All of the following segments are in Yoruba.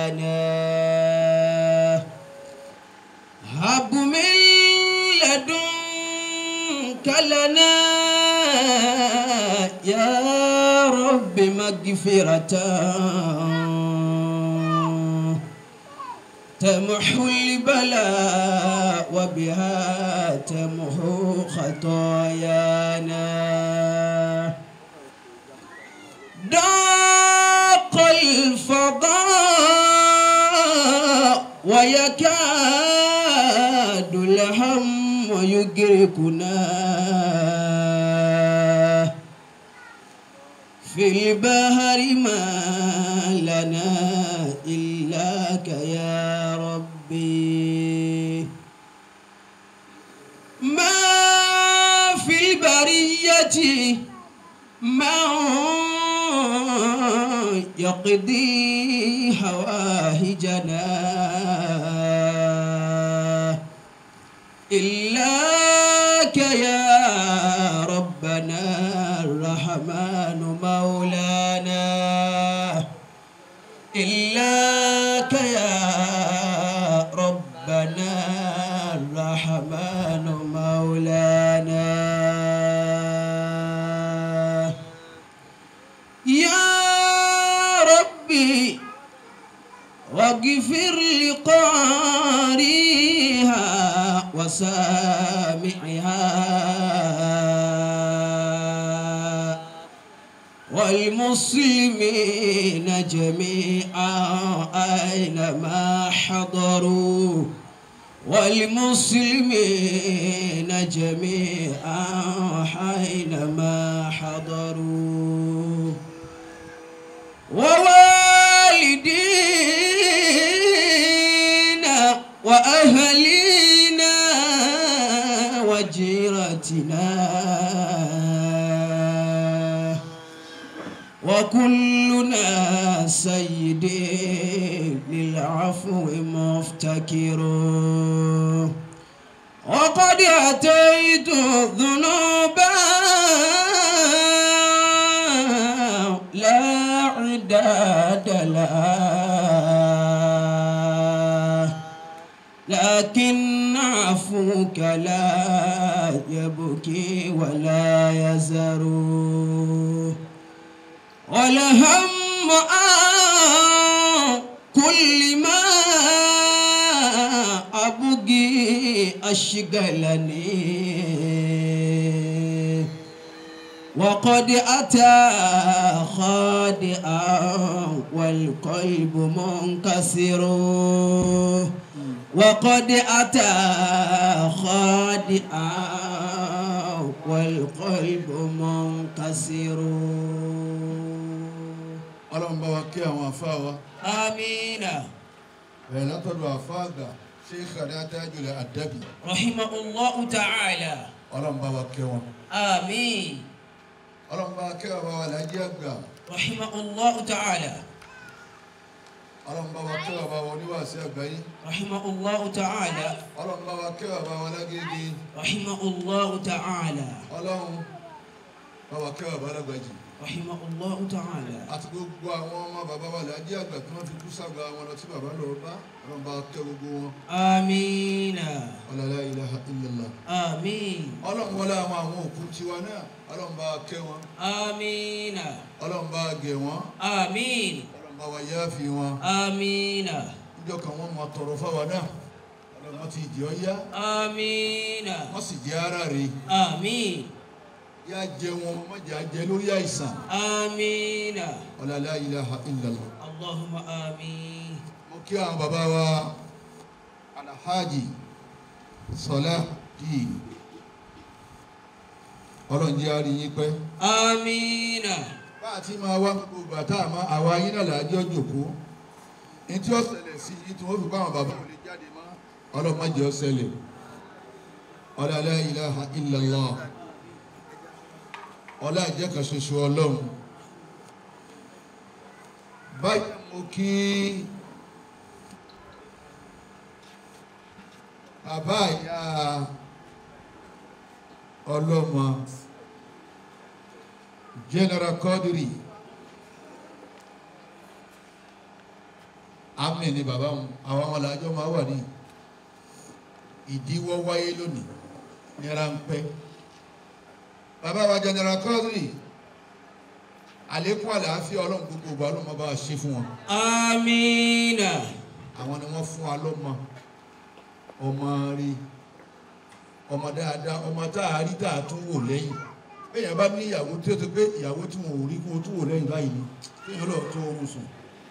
خطايانا هب من لدنك لنا يا رب مغفرة تمحو البلاء وبها تمحو خطايانا ضاق الفضاء ويكاد الهم يدركنا في البحر ما لنا إلاك يا ربي ما في البرية ما يقضي حواهجنا إلاك يا ربنا الرحمن مولانا إلاك يا ربنا الرحمن مولانا يا ربي واغفر لقاريها وسامعها والمسلمين جميعا أينما حضروا والمسلمين جميعا حينما حضروا ووالدينا وأهلينا وجيرتنا وكلنا سيد للعفو مفتكر وقد أتيت ذنوبا لا عداد لها لكن عفوك لا يبكي ولا يزر والهم عن كل ما أبغي أشغلني وقد أتى خادئا والقلب منكسر وقد أتى خادئا والقلب منكسر ọlọ́run bá wa kí àwọn àfáà wa آمين bẹ̀rẹ̀ látọ̀dọ̀ àfáà àgbà Sheikh Tajul Adabi رحمه الله تعالى ọlọ́run bá wa kí wọn آمين ọlọ́run bá wa kí bàbá wa Lájí àgbà رحمه الله تعالى ọlọ́run bá wa kí bàbá wa oníwàásí àgbáyé رحمه الله تعالى ọlọ́run bá wa kí bàbá wa Lágége رحمه الله تعالى ọlọ́run bá wa kí bàbá Lágbàjì رحمه الله تعالى àti gbogbo àwọn ọmọ bàbá wa Lájí àgbà tí wọ́n fi kú sàgbà wọn lọ tí bàbá lọ bá ọlọ́run bá wa kí gbogbo wọn آمين ọlọ́run la ilaha illallah آمين ọlọ́run wọlé àwọn àwọn òkú tiwa náà ọlọ́run bá wa kẹ́ wọn آمين ọlọ́run bá wa gẹ̀ wọ́n آمين ọlọ́run bá wa yááfì wọn آمين níjọ́ kan wọ́n máa tọrọ fáwa náà ọlọ́run ti jẹ́ ọ yá آمين wọ́n sì jẹ́ ara rẹ̀ آمين yá jẹ wọn má jẹ́ àjẹ lórí àìsàn آمين ọlá la ilaha illallah اللهم آمين mo kí àwọn bàbá wa alhaji sọlá yìí ọlọ́run jẹ́ àrí yín pẹ́ آمين bá a ti máa wá gbogbo ìgbà tá a máa àwa yín náà làájọ́ jòkó ní tí ó ṣẹlẹ̀ sí i tí wọ́n fi bá àwọn bàbá ò lè jáde mọ́ ọlọ́run má jẹ́ ó ṣẹlẹ̀ ọlá la ilaha illallah ọlá ìjẹ́ kan ṣoṣo ọlọ́run báyìí mo kí bàbá ìyá ọlọ́mọ general Quadri amẹ ni bàbá wọn àwọn ọmọ làjọ máa wà ní ìdíwọ́ wáyé lónìí ní ráńpẹ́ bàbá wa general Quadri àlékún àlàáfíà ọlọ́run gbogbo ìgbà ọlọ́run máa bá wa ṣe fún wọn Amina. àwọn ni wọ́n fún wa lọ́mọ ọmọ rí ọmọ dáadáa ọmọ tá a rí tá a tún wò lẹ́yìn bẹ́ẹ̀ bá ní ìyàwó tí ó ti pé ìyàwó tí wọn ò rí kó o tún wò lẹ́yìn báyìí ni kéèyàn lọ tó oorun sùn.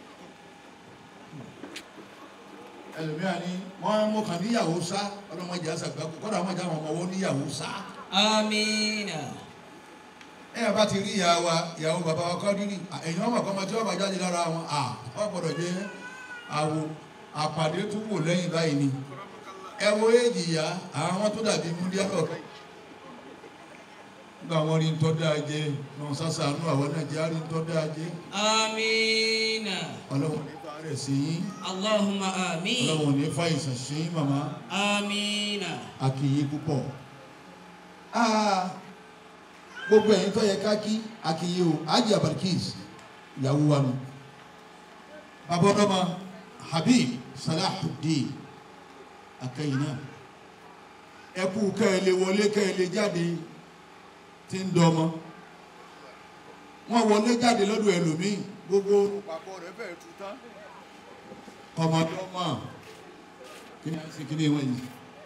ẹlòmíràn ni wọ́n mú kàn níyàwó sá ọlọ́mọdé àṣàgbàkú kọ́dà wọ́n jà wọn ọmọ wọn níyàwó sá. Amina. ẹ bá ti rí ìyá wa ìyàwó bàbá wa Quadri ẹ̀yìn ọmọ kan tí wọ́n bá jáde lára wọn à wọ́n gbọ́dọ̀ jẹ́ àwo àpàdé tún wò lẹ́yìn báyìí ni ẹ wo éèjì ìyá àwọn tó dàbí múdíá lọ́ọ̀kan nígbà wọn rí ntọ́ dáa jẹ náà sásàánú àwọn nàìjíríà rí ntọ́ dáa jẹ Amina. ọlọ́run ní fa rẹ̀ sí yín Allahumma amin. ọlọ́run ní fa ìsàn sí yín màmá Amina. àkìyí púpọ̀ Ah, gbogbo ẹ̀yin tó yẹ ká kí àkìyí o Haji Abarkis ìyàwó wa nù bàbá ọlọ́mọ Habib Salahuddin akẹ́yìn náà ẹ kú kẹ́ ẹ lè wọlé kẹ́ ẹ lè jáde tí ń dọmọ wọn wọlé jáde lọ́dọ̀ ẹlòmíì gbogbo papọ̀ rẹ̀ fẹ́ẹ́ tu tán ọmọdọ́mọ kí ni a ṣe kí ni wọ́n yìí.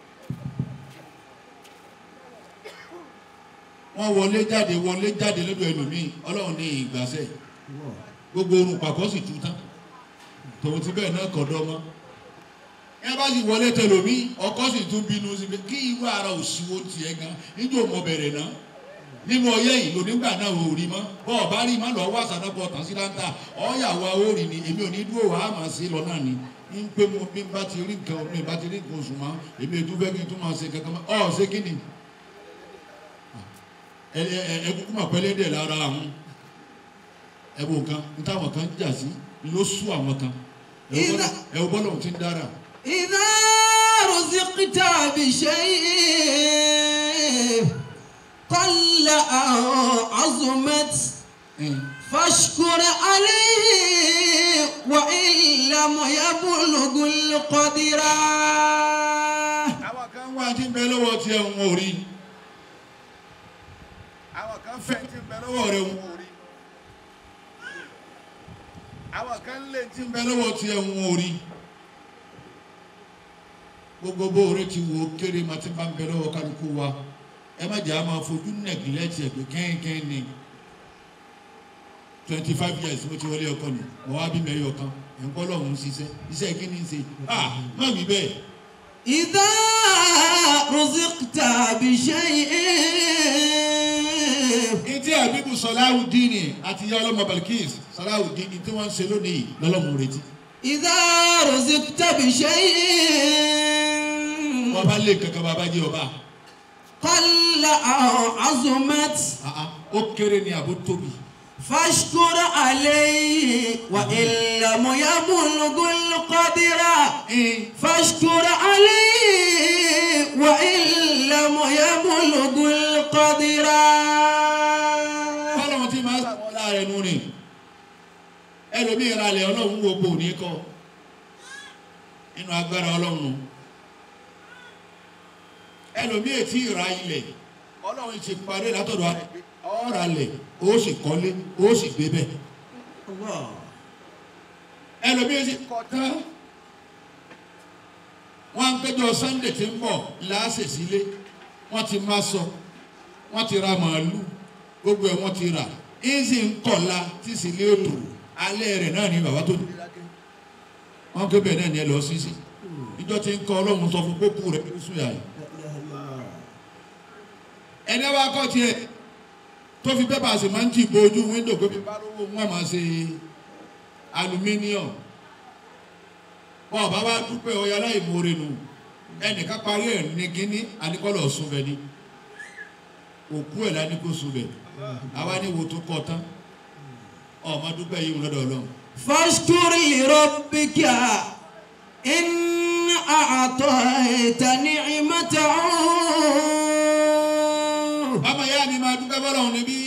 wọ́n wọlé jáde wọlé jáde lọ́dọ̀ ẹlòmíì ọlọ́run ní ìgbàsẹ̀ gbogbo orun pàkọ́ sì tú tán tòun ti bẹ́ẹ̀ náà kọ̀dọ́ mọ́ ẹ bá sì wọlé tẹlòmíì ọkọ sì tún bínú sí pé kí irú ara òṣìwò tiẹ̀ gan níjó mọ bẹ̀rẹ̀ náà nínú ọyẹ yìí lónígbà náà ò rí mọ́ bọ́ ọ bá rí má lọ wá sàdápọ̀ tán sí láńtà ọ̀yàwó àórì ni èmi ò ní dúró wàá mà sí lọ náà ni ń pé mo bí n bá ti rí nǹkan mi bá ti rí nǹkan oṣù mọ́ èmi ètò fẹ́ kí n tún máa ṣe kankan mọ́ ọ̀ ṣé kí ni ẹ ẹ ẹ kúkú mà pẹ́lẹ́ dẹ̀ lára àwọn ẹ bò kan n táwọn kan jà sí ni ló sú àwọn kan ẹ wò bọ́lọ̀- ẹ wò bọ́lọ̀ ti ń dára إذا رزقت بشيء قل أو عظمت فاشكر عليه وإن لم يبلغ القدر àwọn kan wá tí ń bẹ lọ́wọ́ tí ẹ̀ ń wò rí àwọn kan fẹ́ tí ń bẹ lọ́wọ́ rẹ̀ ń wò rí àwọn kan lè tí ń bẹ lọ́wọ́ tí ẹ̀ ń wò rí gbogbo bó o rẹ ti wò ó kéré ma ti bá ń bẹ lọ́wọ́ kálukú wa ẹ má jẹ́ a máa fojú nẹ̀gílẹ́tì ẹ̀ pé kẹ́hìnkẹ́hìn ni twenty five years mo ti wọlé ọkọ ni mo wá bí mẹ́yọ̀ kan ẹ̀ ń kọ́ lọ́hùn ún ṣiṣẹ́ iṣẹ́ kí ni ń ṣe ah má wí bẹ́ẹ̀. إذا رزقت بشيء Ìtí àbíbù Sọláhùdíìnì àti ìyá ọlọ́mọ Balkis Sọláhùdíìnì tí wọ́n ń ṣe lónìí lọ́lọ́mọ retí. إذا رزقت بشيء Wọ́n bá lé kankan bàbá jẹ́ ọba. قل أو عظمت Àá, Ó kéré ni àbó tóbi. فاشكر عليه وإن لم يبلغ القدر فاشكر عليه وإن لم يبلغ القدر Ọlọ́run tí máa sàwọn láàrẹ̀ nù ni. Ẹlòmíì ìralẹ̀ ọlọ́run wo gbò ní kọ́. Nínú agbára ọlọ́run nù. Ẹlòmíì ètí ìra ilẹ̀. Ọlọ́run ti parí látọ̀dọ̀ ara ẹ̀ pé ọ̀ralẹ̀ ó sì kọ́lé ó sì gbé bẹ́ẹ̀. الله ẹlòmíín sì kọ tán wọn ń péjọ sunday tí ń bọ̀ láàṣẹ sílé wọn ti máa sọ wọn ti ra màálù gbogbo ẹ̀ wọ́n ti rà ń sì ń kọ̀la tí sílé òtò alẹ́ rẹ̀ náà ni bàbá tó dé wọn ké bẹ́ẹ̀ náà ni ẹ lọ sí sí ìjọ tí ń kọ ọlọ́run sọ fún pópó rẹ̀ ní sùúyà yìí ẹni wá kọ́ tiẹ̀ tó fi pépà sì máa ń tì bo ojú wíńdò pé bí bá rówó wọn máa ṣe aluminium wọn ọba wa dúpẹ́ ọyá láì mórè nù ẹnìkan parí ẹ̀ ní kínní àníkọ́lọ̀ sunbẹ̀ ni òkú ẹ̀ lání kó sunbẹ̀ àwa ní wo tó kọ́ tán ọmọ dúpẹ́ yìí lọ́dọ̀ ọlọ́run فاشكر لربك إن أعطيت نعمته bàbá yá mi máa dúpẹ́ bọ́lọ̀ níbí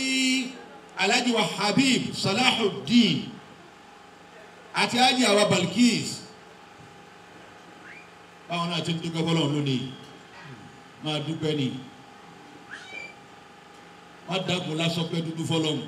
alhaji wa habib salahuddin àti alhaji awa balkis báwọn náà ti ń dúpẹ́ fọlọ́run lónìí máa dúpẹ́ ni má dàgùn lásán pé dúdú fọlọ́run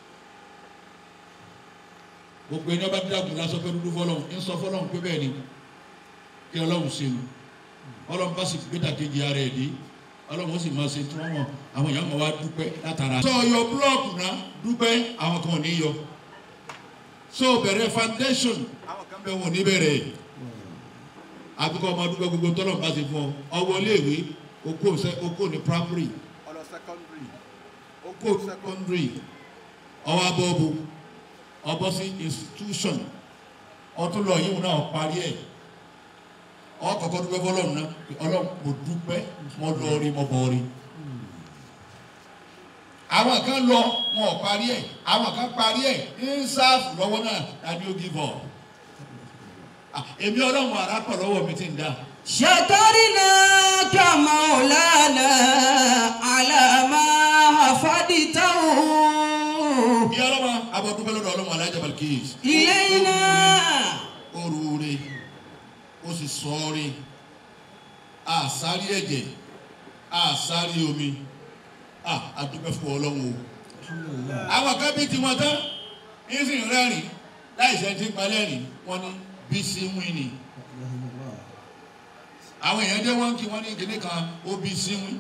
gbogbo ẹni ọba dàgùn lásán pé dúdú fọlọ́run ń sọ fọlọ́run pé bẹ́ẹ̀ ni kí ọlọ́run ṣe o ọlọ́run bá sì gbé dàkejì ara ẹ̀ dé ọlọ́run ó sì máa ṣe tí wọ́n mọ̀ àwọn èèyàn máa wá dúpẹ́ látara. sọ yọ búlọ́ọ̀kù náà dúpẹ́ àwọn kan ò ní yọ so bẹ̀rẹ̀ foundation àwọn kan bẹ̀ wọ́n ní bẹ̀rẹ̀ àbíkọ́ ọmọ dúpẹ́ gbogbo tọ́lọ̀ bá ṣe fún ọ ọwọ́ iléèwé okó ṣe okó ní primary ọlọ secondary okó secondary ọwọ́ abọ́ọ̀bù ọbọ̀ sí institution ọtún lọ yíwọ̀n náà parí ẹ̀ ọkọ̀ọ̀kọ̀ dúpẹ́ fọlọ́run náà ọlọ́run mo dúpẹ́ mo lọ rí mo bọ̀ rí àwọn kan lọ wọn ò parí ẹ̀ àwọn kan parí ẹ̀ ń sáàfù lọ́wọ́ náà dání ó give up Ah, èmi ọlọ́run àràpọ̀ lọ́wọ́ mi ti ń dá شكرناك مولانا على ما حفظته bí ọlọ́run abọ́dúpẹ́ lọ́dọ̀ ọlọ́run alájà balkis إلينا ó rúure ó sì sọ́ọ́rí àsárí ẹ̀jẹ̀ àsárí omi Ah, adúpẹ́ fún ọlọ́run o àwọn kan bí tiwọn tán ń sì ń rẹ́rìn láì ṣe ti ń palẹ́rìn wọn ní bísí wíìnì àwọn èèyàn dé wọn kí wọn ní kíní kan ó bísí wíìn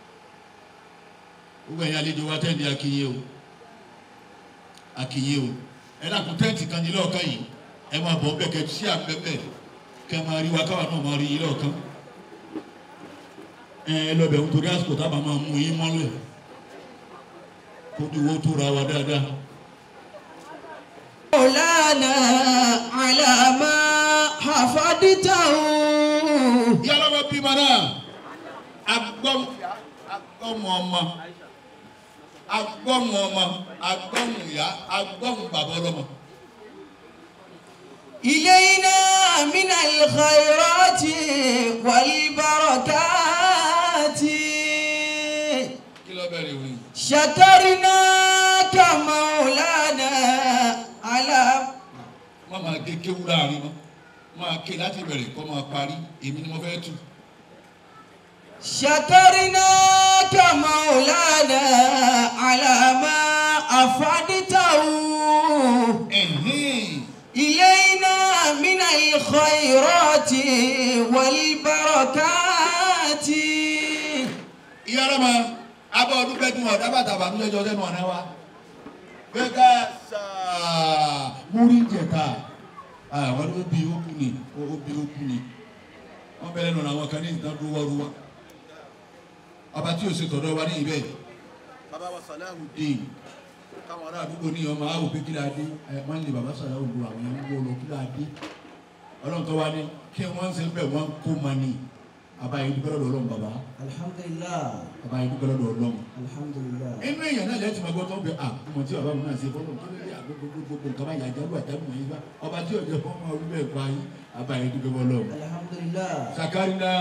gbogbo ẹ̀yin àlejò wa tẹ́ǹdì akínyé o akínyé o ẹ dàkún tẹ́ǹtì kan ní lọ́ọ̀kan yìí ẹ máa bọ̀ bẹ́ẹ̀ kẹ́ sí àpẹ́pẹ́ kẹ́ máa rí wa káwa náà máa rí yín lọ́ọ̀kan ẹ ẹ lọ bẹ̀ ń torí àsìkò tábà máa mú yín mọ́lẹ̀ kó dìwọ́ tó ra wa dáadáa. مولانا على ما حفظته yálà wọ́n bímọ náà agbọ́n agbọ́n ọmọ agbọ́n ọmọ agbọ́n ìyá agbọ́n bàbá ọlọ́mọ. إلينا من الخيرات والبركات kí ló bẹ̀rẹ̀ ìwé yìí. شكرناك مولانا على wọ́n máa gé kéwú láàrin wọn máa ké láti bẹ̀rẹ̀ kó máa parí èmi ni mo fẹ́ tù. شكرناك مولانا على ما أفدته ẹ̀hìn إلينا من الخيرات والبركات ìyá ọlọ́mọ abọ́ ọdún pẹ́ẹ́dùn ọ̀dá bàtà bàtúndé jọ sẹ́nu ọ̀nà wa. gbẹ́gà sáà múrí jẹ̀ka àwọn ló bí okùn ni ó bí okùn ni wọ́n bẹ̀rẹ̀ nù àwọn kan ní ìtàn dúwọ́rúwá ọba tí o ṣe tọ̀dọ̀ wa ní ibẹ̀ bàbá wa sàláhù dé káwọn ará àdúgbò ní ọmọ àwọn òpin kí la dé ẹ wọ́n lè bàbá sàláhù lu àwọn yẹn ń wọ́ lọ kí la dé ọlọ́run tó wá ní kí wọ́n ń ṣe bẹ̀ wọ́n kó ma ní àbáyé dúpẹ́ lọ́dọ̀ ọlọ́run bàbá الحمد لله àbáyé dúpẹ́ lọ́dọ̀ ọlọ́run الحمد لله inú èèyàn náà lẹ́tì máa gbọ́ tó ń bẹ à ọmọ tí bàbá mi náà ṣe fọ́lọ́ tó lé gbogbo nǹkan bá yàjá lù àjábù wọ̀nyí bá ọba tí ọjọ́ fọ́ máa wí bẹ́ẹ̀ pa yín àbáyé dúpẹ́ bọ́lọ́ الحمد لله sakarina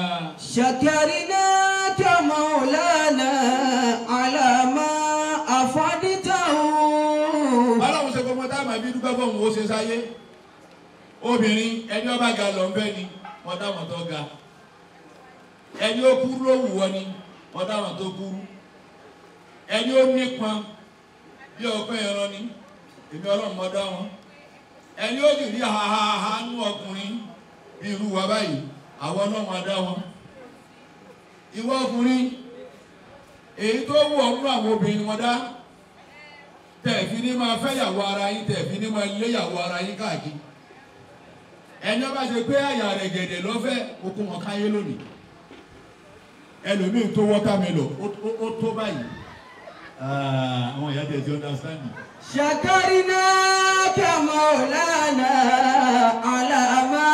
شكرناك مولانا على ما أفدته ọlọ́run ṣe gbogbo táwọn àbí dúpẹ́ fún òun ó ṣe sáyé obìnrin ẹni ọba ga lọ ń fẹ́ ni wọ́n dáwọn tó ga ẹni ó kúrú ló wù wọ́n ni wọ́n dáwọn tó kúrú ẹni ó nípọn bí ọpẹ́ ẹran ni èmi ọlọ́run mọ́ dá wọn ẹni ó sì rí hahaha nú ọkùnrin bí irú wa báyìí àwọn ọlọ́run á dá wọn ìwọ ọkùnrin èyí tó wù ọ́ nú àwọn obìnrin wọn dá tẹ̀fí ní máa fẹ́ yàwó ara yín tẹ̀fí ní máa lé yàwó ara yín káàkiri ẹni ọba ṣe pé àyà rẹ̀ gẹ̀dẹ̀ lọ́fẹ́ okun wọn káyé lónìí ẹlòmíì tó wọ́tá mi lọ ó- ó- ó tó báyìí Ah, àwọn ìyá tẹ̀ ti understand شكرناك مولانا على ما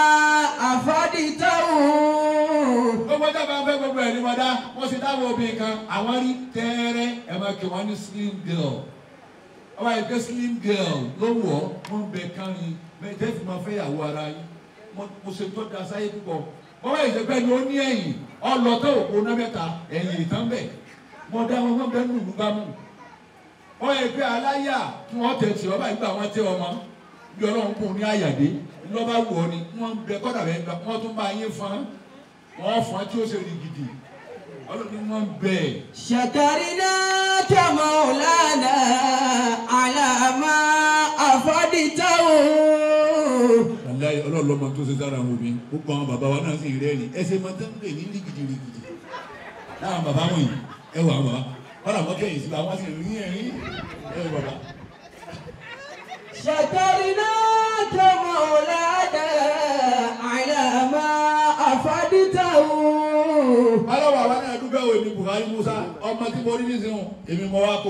أفدته gbogbo ọjọ́ bá ń fẹ́ gbogbo ẹ̀ ní wọn dá wọ́n sì dáwọ́ obìnrin kan àwọn rí tẹ́ẹ́rẹ́ ẹ̀ máa kí wọ́n ní slim girl ọba yìí pé slim girl ló wọ̀ ọ́ wọ́n bẹ kárin bẹ́ẹ̀ tẹ́ fi máa fẹ́ yàwó ara yín mo mo ṣe tó da sáyé púpọ̀ bọ́wọ́ yìí ṣe pé ní ó ní ẹ̀yìn ọlọ́tọ̀ òpó náà mẹ́ta ẹ̀yìn ìtàn bẹ̀ mo dá wọn wọ́n bẹ́ẹ̀ nù lùgbàmù wọ́n yẹ pé aláyà tí wọ́n tẹ̀ tí ọba ìgbà wọn tẹ ọmọ bí ọlọ́run kò ní àyàdé lọ́ba wù ọ́ ni wọ́n bẹ kọ́dà bẹ́ẹ̀ gbà wọ́n tún bá yín fún wọ́n fọ́n tí ó ṣe rí gidi ọlọ́run wọn bẹ́ẹ̀. شكرناك مولانا على ما أفدته wàláyé ọlọ́run lọ́mọ tó ṣe sára wọn mi gbogbo àwọn bàbá wa náà sì ń rẹ́rìn ẹsẹ̀ máa tẹ́ ń pè ní rígidì rígidì láwọn bàbá wọ̀nyí ẹ wọ àwọn bàbá wọn làwọn kẹ́yìn sí àwọn sì rí ẹ̀rín ẹ wọ bàbá. شكرناك مولانا على ما أفدته aláwọ̀ àwa náà dúpẹ́ wo èmi Buhari Musa ọmọ tí mo rí nísìnyí èmi mọ wá kó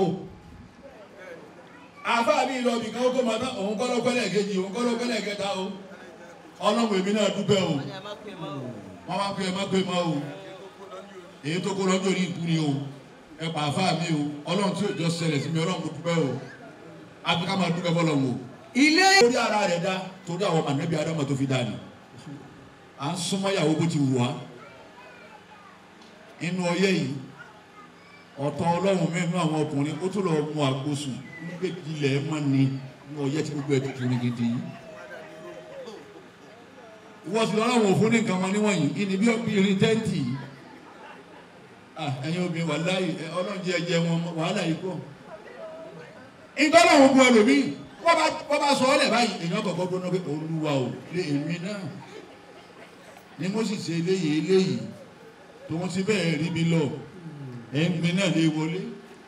àfáà mi lọ bìkan ó tó máa tán òun kọ́ lọ́kọ́lẹ̀ kejì òun kọ́ lọ́kọ́lẹ̀ kẹta o ọlọ́run èmi náà dúpẹ́ o wọ́n máa ń pè é má pè é mọ́ o èyí tó kó lọ́jọ́ ní ìkú ni o ẹ pa àfáà mi o ọlọ́run tí òjò ṣẹlẹ̀ sí mi ọlọ́run mo dúpẹ́ o àbíká máa dúpẹ́ bọ́lọ̀ o. ilé torí ara rẹ̀ dá torí àwọn mànẹ́bí adama tó fi dá ni à ń súnmọ́ ìyàwó bó ti wù wá inú ọyẹ́ yìí ọ̀tọ̀ ọlọ́run mẹ́nu àwọn ọkùnrin ó tún lọ mú àgbóṣù nígbè ilẹ̀ mọ́ ni ní ọyẹ́ tí gbogbo ẹ̀ tó kiri gidi yìí ìwọ́n sì lọ́rọ̀ òfin ní nǹkan mọ́ níwọ̀nyí ìní bí irin tẹ́ǹtì yìí Ah, ẹ̀yin obìnrin wà láàyè ọlọ́run jẹ́ ẹjẹ́ wọn wàhálà yìí pọ̀ ìtọ́lá òun bu ẹlòmíì wọ́n bá wọ́n bá sọ ọ́ lẹ̀ báyìí èèyàn kọ̀ọ̀kan gbóná pé olúwa ò lé èmi náà ni mo sì ṣe eléyìí eléyìí tòun ti bẹ́ẹ̀ rí mi lọ ẹ̀mí náà lè wọlé.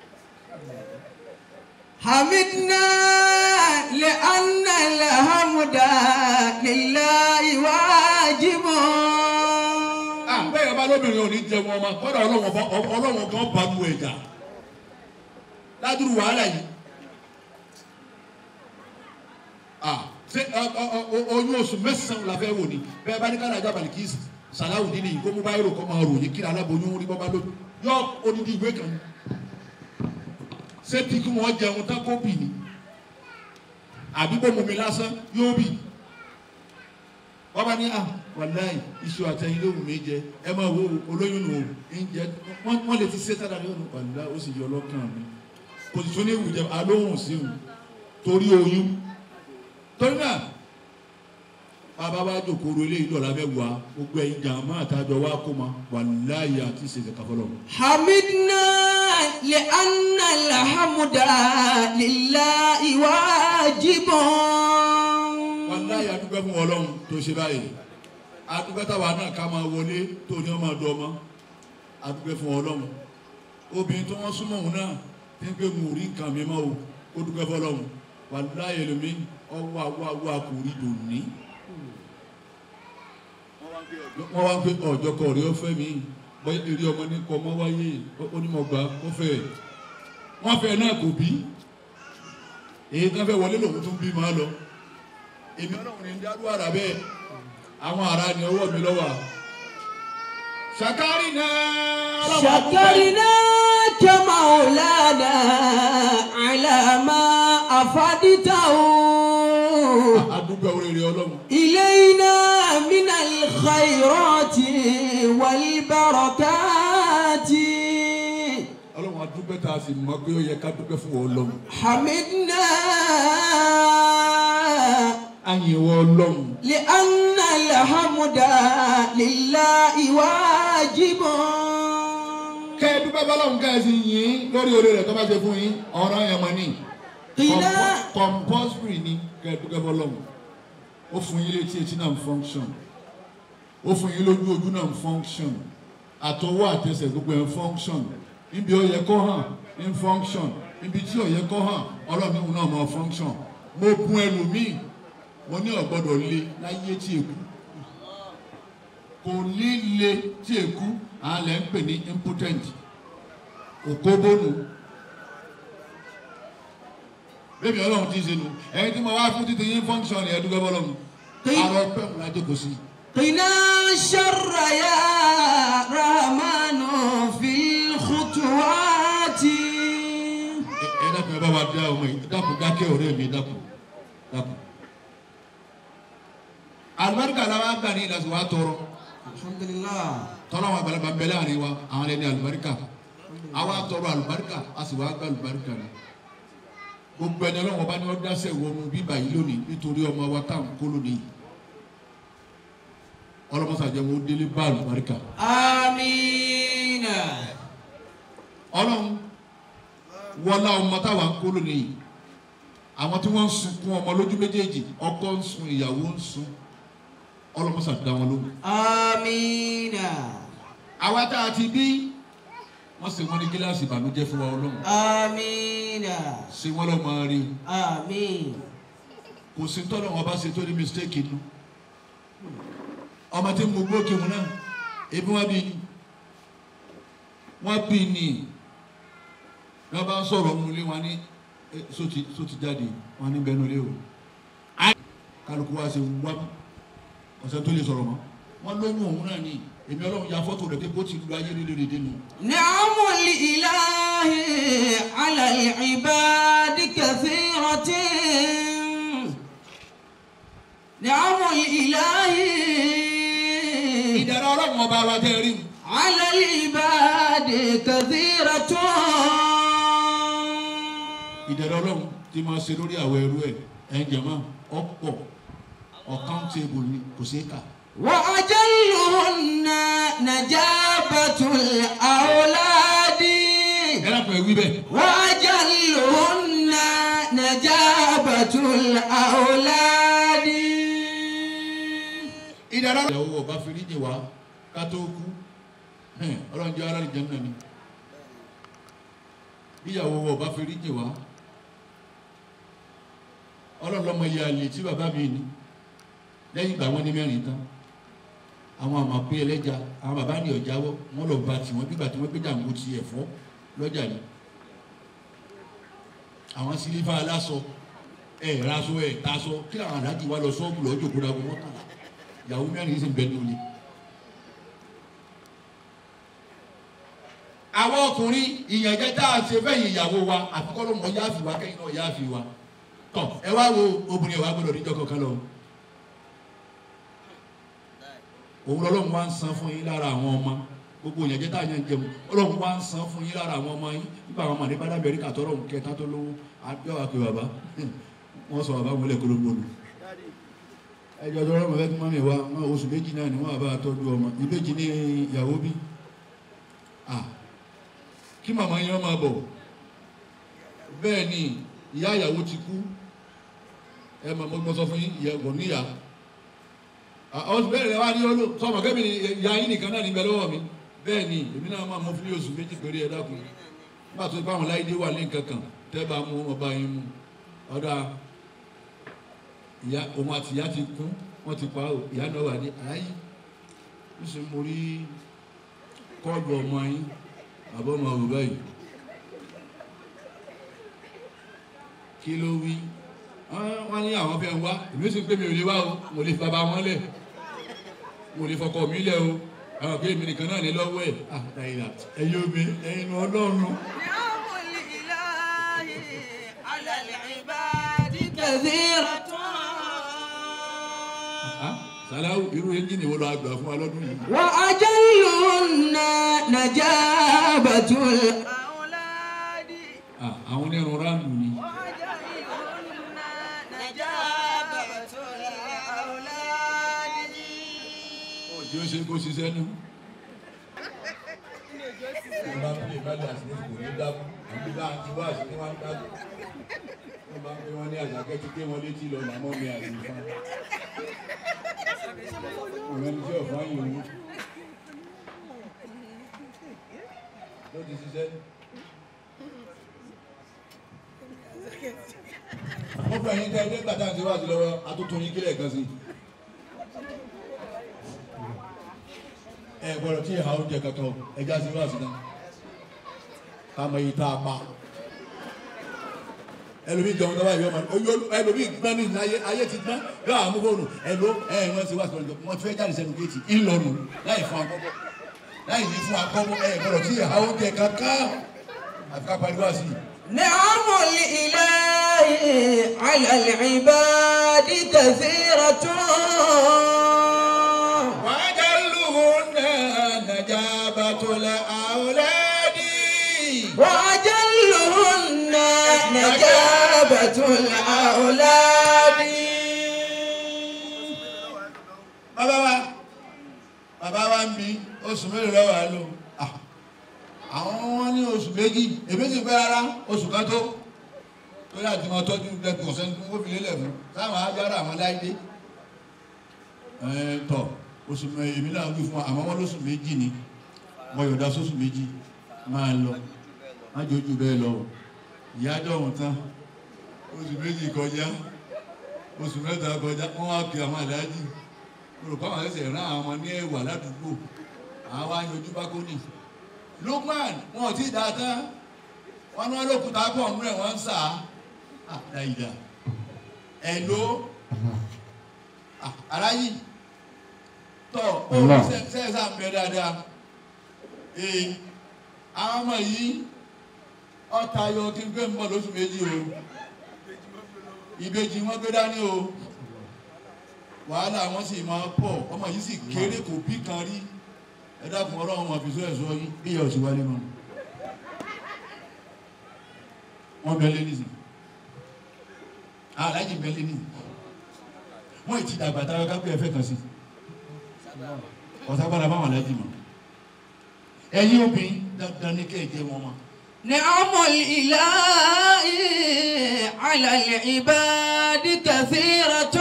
حمدنا لأن الحمد لله واجب bẹ́ẹ̀ bá lóbìnrin ò ní jẹun ọmọ kọ́dà ọlọ́wọ́n bá ọlọ́wọ́n gan bá lu ẹ̀jà ládùrú wàhálà yìí. Ah, ṣé ọ- ọ- ọ- oyún oṣù mẹ́sàn-án la fẹ́ wò ni bẹ́ẹ̀ bá ní kára ajá balẹ̀ kì í sàláwù nínú yìí kó mú báyìí rò kọ́ máa ròyìn kí aláboyún rí bọ́ bá lójú yọ odidi ìwé kan ni. ṣé tí kí wọ́n jẹun tán kó bì ní àbí kó mumi lásán yóò bì wọ́n bá ní à wàláì iṣu àtẹ̀yìn lóhùn mi jẹ ẹ máa wo olóyún nù ń jẹ wọ́n wọ́n lè ti ṣe sára ní ọ̀nà wàlá ó sì yọ ọlọ́kàn mi kò sì tún ní ìwùjẹ alóhùn sí òun torí oyún torí náà bàbá wa jòkòrò eléyìí lọ́la bẹ́ẹ̀ wá gbogbo ẹ̀yin jàmá àtàjọ wa kó ma wàláì àti ìṣèṣẹ̀ káfọ́lọ́ حمدنا لأن الحمد لله واجب wàláyé adúgbò fún ọlọ́run tó ṣe báyìí adúgbò táwa náà ká máa wọlé tó ní ọmọ ọdọ ọmọ adúgbò fún ọlọ́run obìnrin tó wọ́n súnmọ́ òun náà tí ń pè mú rí nǹkan mi mọ́ o kó dúpẹ́ fọlọ́run wàláyé lómi ọwọ́ àwọ̀ àwọ̀ àkùrí dòní. wọ́n wá ń pè ọjọ́ kọ̀ rí ọ̀fẹ́ mi bóyá eré ọmọ ní kọ́ ọmọ wáyé onímọ̀gbà ó fẹ́ wọ́n fẹ́ náà kò bí èyí tó fẹ́ wọlé lòun tún bí máa lọ èmi ọlọ́run ní dárú ara bẹ́ẹ̀ àwọn ará ni ọwọ́ mi lọ́wọ́ ṣàkárì náà شكرناك مولانا على ما أفدته adúgbò oríire ọlọ́run إلينا من الخيرات والبركات ọlọ́run adúgbò tá a sì mọ̀ pé ó yẹ ká dúpẹ́ fún ọlọ́run حمدنا àyìnwó ọlọ́run لأن الحمد لله واجب kẹ́ ẹ dúpẹ́ bọ́lọ́run ká ẹ sì yìn lórí oore rẹ̀ tó bá ṣe fún yín ọ̀ràn yẹn mọ̀ ní قنا compulsory ni kẹ́ ẹ dúpẹ́ bọ́lọ́run ó fún yín létí etí náà ń function ó fún yín lójú ojú náà ń function àtọwọ́ àtẹsẹ̀ gbogbo ẹ̀ ń function níbi ó yẹ kó hàn ń function níbi tí ó yẹ kó hàn ọlọ́run náà máa function mo gun ẹlòmíì mo ní ọ̀gbọ́dọ̀ le láyé tí èkú kò ní le tí èkú àwọn lẹ́ ń pè ní impotent òkóbónú bébí ọlọ́run ti ń ṣe nu ẹni tí mo wá fún títí yín function ni ẹdúgbẹ́ bọ́lọ́run àrò pẹ́ẹ́mù lájọ kò sí. قنا شر يا رحمن في الخطوات ẹ ẹ dákun ẹ bá wa dá ọmọ yìí dákun dákẹ́ ọ̀rẹ́ mi dákun dákun. àlùbáríkà làwọn àgbà ní ìlàsùn wa tọrọ الحمد لله tọ́lá wọn àgbàlagbà ń bẹ láàrin wa àwọn ẹni àlùbáríkà àwa tọrọ àlùbáríkà a sì wá gbà àlùbáríkà ni gbogbo ẹni ọlọ́wọ́n bá ní wọ́n dáṣẹ́ wọnú bíbà yìí lónìí nítorí ọmọ wa tá à ń kó lónìí ọlọ́mọsàjẹ́ wọn ó délé báàlù baríkà آمين ọlọ́run wọlá ọmọ táwa ń kó lónìí yìí àwọn tí wọ́n ń sunkún ọmọ lójú méjèèjì ọkọ ń sun ìyàwó ń sun ọlọ́mọsà dá wọn lóhùn. آمين àwa tá a ti bí wọ́n sì wọ́n ní gíláàsì ìbànújẹ́ fún wa ọlọ́run آمين ṣé wọ́n lọ́ọ́ máa rí آمين kò sí tọ́lọ́ wọn bá ṣe tó ní mistake inú ọmọ tí mo gbó kéwọn náà ebi wọn bí ni wọn bí ni wọn bá ń sọ̀rọ̀ ọmọ ilé wọn ní eh, sóti sóti jáde wọn ní bẹnu ilé o Á- kálukú wa ṣe wá ọ̀sẹ̀ tó lè sọ̀rọ̀ mọ́ wọn lóyún òun náà ní èmi ọlọ́run ya fọ́tò rẹ̀ pé bó ti lu ayé nílé rẹ̀ dénú نعم الإله على العباد كثيرة نعم الإله ìdára ọlọ́run ọba wa tẹ́ rí mu على العباد كثيرة ìdára ọlọ́run tí máa ṣe lórí àwọ̀ ẹrú ẹ̀ ẹ̀ ń jẹ̀mọ́ ọ̀pọ̀ ọ̀kántébù ni kò ṣeé kà. وأجلهن نجابة الأولاد ẹ lápò ẹ wí bẹ́ẹ̀. وأجلهن نجابة الأولاد ìdára ìyàwó ọba fìríjì wá ká tó kú hẹn, ọlọ́run jẹ́ ara ìjẹun náà ni ìyàwó ọba fìríjì wá ọlọ́run lọ́mọ iye àlè tí bàbá mi ní lẹ́yìn ìgbà wọn ní mẹ́rin tán àwọn àmọ̀ pé ẹlẹ́ja àwọn bàbá ní ọ̀jáwọ́ wọn lọ bá tiwọn bí gbà tí wọ́n gbé jàǹgbó ti ẹ̀fọ́ lọ́jà ni àwọn sílífà aláṣọ ẹ̀ raṣọ ẹ̀ taṣọ kí àwọn aláàjì wa lọ sọ́ọ̀bù lọ́jọ́ kóra wọn mọ́kànlá ìyàwó mẹ́rin sì ń bẹ ní olè. àwọn ọkùnrin ìyànjẹ tá a ṣe fẹ́yìn ìyàwó wa àfikọ́ ló mọ yáàfì wa kẹ́yìn náà yáàfì wa tọ ẹ wá wo obìnrin wa gbọ́dọ̀ níjọ́ kankan lọ. òun lọ́lọ́run wá ń san fún yín lára àwọn ọmọ gbogbo ìyànjẹ tá a yàn jẹun ọlọ́run wá ń san fún yín lára àwọn ọmọ yín nígbà àwọn ọmọdé bá dábẹ̀rí kàtọ́ ọlọ́run kẹta tó lówó àbíọ́ àpè bàbá wọ́n sọ bàbá wọn lẹ̀ kólógbòlù ẹjọ́ tó rọ́mọ̀ fẹ́ kí mọ́mí wa wọn oṣù méjì náà ni wọ́n bá tọ́jú ọmọ ìbejì ní ìyàwó bí ah kí màmá yẹn máa bọ̀ bẹ́ẹ̀ ni ìyá ìyàwó ti kú ẹ mọ̀ mo sọ fún yín ìyàwó níyà ọ̀sùn bẹ́ẹ̀ rẹ̀ wá ní olú sọmọ kẹ́mi ni ìyá yín nìkan náà ní bẹ lọ́wọ́ mi bẹ́ẹ̀ ni èmi náà máa mọ fún oṣù méjì péré ẹ dákun nígbà tó bá àwọn láìdé wà ní nǹkan kan tẹ́ bá mú ọba yín mú ọ̀dà ìyá òun àti ìyá ti kú wọ́n ti pa ó ìyá náà wà ní ayé níṣẹ́ mo rí kọ́ọ̀lù ọmọ yín àbọ̀ ọmọ òwúrọ̀ yìí kí ló wí wọ́n ní àwọn fẹ́ wá èmi sì ń pè mí ò lè wá o mo lè fi bàbá wọn lẹ̀ mo lè fọkọ mi lẹ̀ o àwọn pé èmi nìkan náà ní lọ́wọ́ ẹ̀ àtàyìnà ẹ̀yin omi ẹ̀yin ọlọ́run. نعم الإله على العباد كثيرة sàláwù irú ẹ́ńjìnì wo lọ àgbà fún wa lọ́dún yìí. وأجلهن نجابة الأولاد Ah, àwọn onírun ráàlù ni. وأجلهن نجابة الأولاد ọjọ́ ṣe kó ṣiṣẹ́ nù. ìbá ń pè bàjẹ́ àti kò ní dákú àbí bá àti bá àti wọn dákú. wọ́n bá ń pè wọ́n ní àjàkẹ́ ti pé wọ́n létí lọ màmọ́ mi àti ìfá. ọ̀rẹ́ ní tí ọ̀fọ̀ ayé òun. ló ti ṣiṣẹ́. wọ́n fẹ́ yín tẹ́ ẹgbẹ́ gbàtà àti wáàsí lọ́wọ́ atótó yín kílẹ̀ kan sí i. ẹ gbọ́dọ̀ tí ìhà oúnjẹ kankan ẹja sí wá sí náà káàmọ yìí tá a pa ẹlòmíì jọ̀wọ́ tó bá yọ ọmọ ẹlòmíì gbọ́n ní ayé ayé ti gbọ́n yóò àmú fóònù ẹlò ẹ wọ́n ti wá sí ọjọ́ wọ́n ti fẹ́ jáde sẹ́nu géètì ńlọrùn láì fún akọ́bọ̀ láì ní fún akọ́bọ̀ ẹ gbọ́dọ̀ tí ìhà oúnjẹ kankan àti ká pariwo àti نعم الإله على العباد كثيرة وأجلهن نجابة الأولاد وأجلهن نجابة الأولاد bàbá wa bàbá wa ń bi oṣù mélòó lọ́wọ́ à lò Ah, àwọn wọn ní oṣù méjì èmi sì fẹ́ rárá oṣù kan tó torí àti wọn tọ́jú lẹ́kọ̀ọ́ sẹ́ni tó wọ́n fi lélẹ̀ fún sáwọn ajára àwọn láìdé ẹ̀ tọ̀ oṣù mẹ́ èmi náà wí fún wa àmọ́ wọn lóṣù méjì ni mo yọ̀dá sóṣù méjì máa lọ má jójú bẹ́ẹ̀ lọ ìyá dọ̀hún tán oṣù méjì kọjá oṣù mẹ́ta kọjá wọ́n wá kí àwọn àdájì olùkọ́ àwọn ẹsẹ̀ rán àwọn ọmọ ní ẹ̀wà ládùúgbò àwọn wá yanjú bákónì Lukman wọn ò tí ì dáa tán wọn ní wọn lókùtà pọ̀ nínú ẹ̀ wọ́n ń sà á dáìdá ẹ̀ ló aráyì tọ̀ ó sẹ́ẹ̀sà ń bẹ dáadáa ee àwọn ọmọ yìí ọ̀tá yọ kí n gbé ń bọ̀ lóṣù méjì o ìbejì wọn gbé dání o wàhálà wọn sì máa pọ̀ ọmọ yìí sì kéré kò bí kan rí ẹ dákun ọlọ́run wọn fi sọ ẹ̀sọ́ yín bí ìyá òsì wálé mọ́ wọn bẹ lé nísìn aláàjì bẹ lé nísìn wọn ì ti dàgbà táwọn kápẹ́ ẹ̀fẹ́ kan sí ọ̀sàgbára báwọn aláàjì mọ́ ẹ̀yin obìnrin dandan ní kéèké wọn mọ́. نعم الإله على العباد كثيرة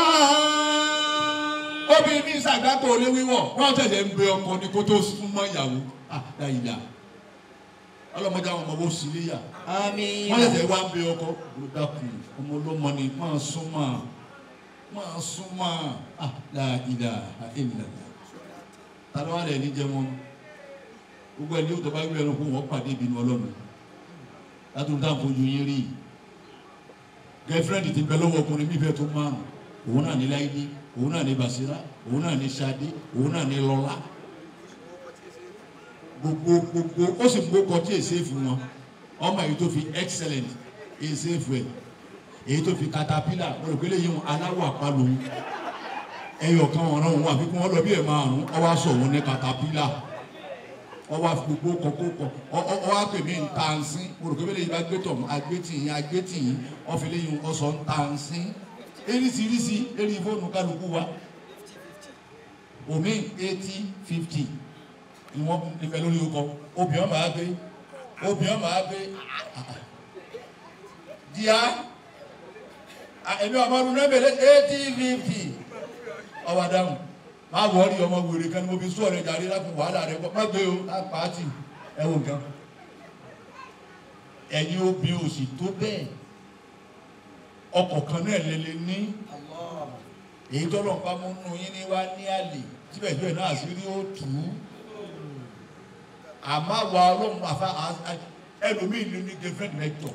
obìnrin ní sàgbákò olé wíwọ̀ wọ́n tẹ̀sẹ̀ ń bẹ ọkọ ní kó tó súnmọ́ ìyàwó àdáyìlá ọlọ́mọdé àwọn ọmọ bó sì léyà آمين wọ́n tẹ̀sẹ̀ wá ń bẹ ọkọ olùdàkùn ọmọ ọlọ́mọ ni máa súnmọ́ máa súnmọ́ àdáyìlá àìlá tàbí wọ́n rẹ̀ ní jẹ́ wọn gbogbo ẹni yóò tó bá gbé ẹnu kó wọ́n pàdé ìbínú ọlọ́run látòun táwọn fojú yín rí gẹ́fúrẹ́ǹdì ti bẹ lọ́wọ́ ọkùnrin bíbẹ́ tó márùn òun náà ní láìdí òun náà ní basira òun náà ní sade òun náà ní lọ́lá gbogbo gbogbo ó sì gbogbo kọtí èsèfù wọn ọmọ èyí tó fi excellent èsèfù ẹ èyí tó fi caterpillar wọn rò pé lè yí wọn aláwọ̀ àpalò ẹyọ kan ọ̀ràn òun àfikún wọn lọ bí ẹ̀ márùn ọwọ́ aṣọ òun ní caterpillar ọwọ́ gbogbo kọ̀kọ́ ọwọ́ àpè mí ntànsín mo rò pé bẹ́ẹ̀ lè bá gbé tọ̀ agbétìyín agbétìyín ọ̀fìlẹ́yìn ọ̀sọ̀ ntànsín eríṣiríṣi eré fóònù kálukú wa omi eighty fifty ni wọ́n nífẹ̀ẹ́ lórí ọkọ̀ obìnrin máa gbé obìnrin máa gbé díà ẹ̀mí ọmọdún náà bẹ̀rẹ̀ eighty fifty ọwọ́ adáhùn máa wọ ọ́rí ọmọ wèrè kan ní mo fi sún ọ̀rẹ́ jàre lápò wàhálà rẹ kọ́ má gbé o lápàtì ẹ wò nǹkan ẹ̀yin obìnrin òsì tó bẹ́ẹ̀ ọkọ̀ kan náà lélẹ̀ ní èyí tọ́lọ̀ ń bá mú nù yín ní wá ní àlè síbẹ̀síbẹ̀ náà sí rí ó tù ú àmọ́ àwa ọlọ́run àfa ẹlòmíì ló ní girlfriend mẹ́tọ̀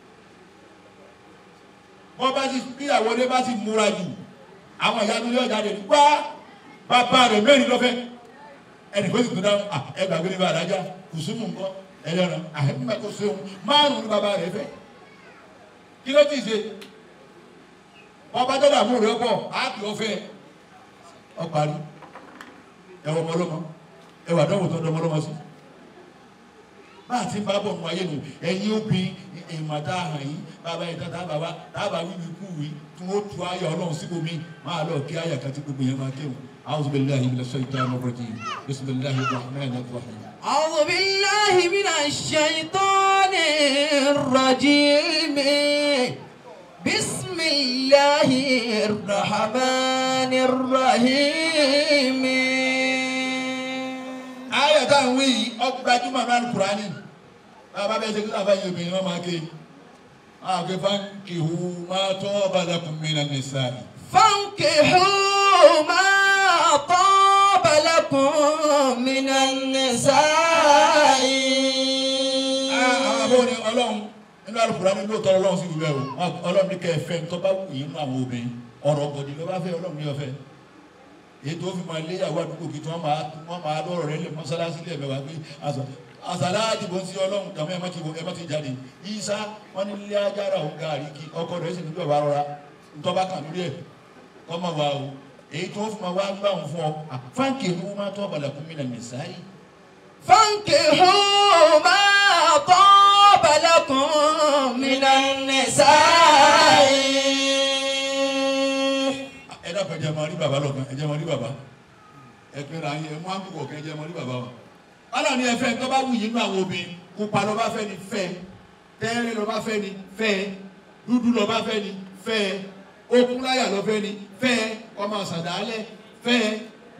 bọ́ bá ti bí àwọn ọdẹ bá ti múra jù àwọn ìyá tó yọ jáde ní wá bàbá rẹ̀ mẹ́rin lọ́fẹ́ ẹnì kó sì tún dáhùn ẹ gbàgbé ní bàbá àdájá kùsùmù nǹkan ẹlẹ́ran àhẹ́mí kò sóhun márùn-ún ní bàbá rẹ̀ fẹ́ kí ló ti ṣe ọba tó dààmú rẹ̀ pọ̀ á kì ọ́ fẹ́ ọ parí ẹwọ ọmọlọmọ ẹwà àdánwò tó dọmọ lọmọ sí bá a ti bá bọ̀ nù ayé nù ẹ̀yin obìnrin ìmọ̀ta hàn yín bàbá yìí tata bàbá tábà wíwí kú wí tí wọ́n tu ayọ̀ ọlọ́run síbò mí máa lọ kí ayà kan tí gbogbo yẹn máa kéwòn a'udhu billahi minash shaitanir rajim bismillahir rahmanir rahim. أعوذ بالله من الشيطان الرجيم بسم الله الرحمن الرحيم ayà tá à ń wí yìí ọgbàjúmọ̀ náà Kùránì bàbá bẹ́ẹ̀ ṣe kí sábà yìí obìnrin wọn máa ké àgbẹ̀ fankihu ma taba lakum minan nisa'i. فانكحوا ما طاب لكم من النساء àwọn abóni ọlọ́run nínú Al-Kùránì lóòótọ́ ọlọ́run sì wúlẹ̀ o ọlọ́run ní kẹ́ ẹ fẹ́ tó bá wù yín nínú àwọn obìnrin ọ̀rọ̀ gọ̀dì ló bá fẹ́ ọlọ́run ní ọ̀fẹ́ èyí tó fi máa léyàwó àdúgbò kí tí wọ́n máa wọ́n máa lọ́rọ̀ rẹ̀ lè mọ́sálásí lè mẹ́wàá pé àṣàlá àdìbò sí ọlọ́run tàbí ẹ̀mọ́ ti wò ẹ̀mọ́ ti jáde ìsá wọn ní ilé ajára òun gàrí kí ọkọ rẹ̀ sì ní bẹ̀ wá rọra ntọ́ba kan lórí ẹ̀ kọ́ máa wà o èyí tó fi máa wá gbà wọn fún ọ fáńkì ìlú máa tọ́ ọ̀bàlà fún mi nàní sáyé. فانكحوا ما طاب لكم من النساء ẹ dákun ẹ jẹ́ máa rí bàbá lọ́kàn ẹ jẹ́ máa rí bàbá ẹ̀pẹ̀rẹ̀ ayé ẹ̀ mú àkùkọ̀ kẹjẹ mọ́ ní bàbá wa ọlọ́run ní ẹ̀fẹ́ tó bá wù yín nínú àwọn obìnrin pupa ló bá fẹ́ ni fẹ́ tẹ́rẹ́ ló bá fẹ́ ni fẹ́ dúdú ló bá fẹ́ ni fẹ́ okun láyà ló fẹ́ ni fẹ́ ọmọ sàdálẹ̀ fẹ́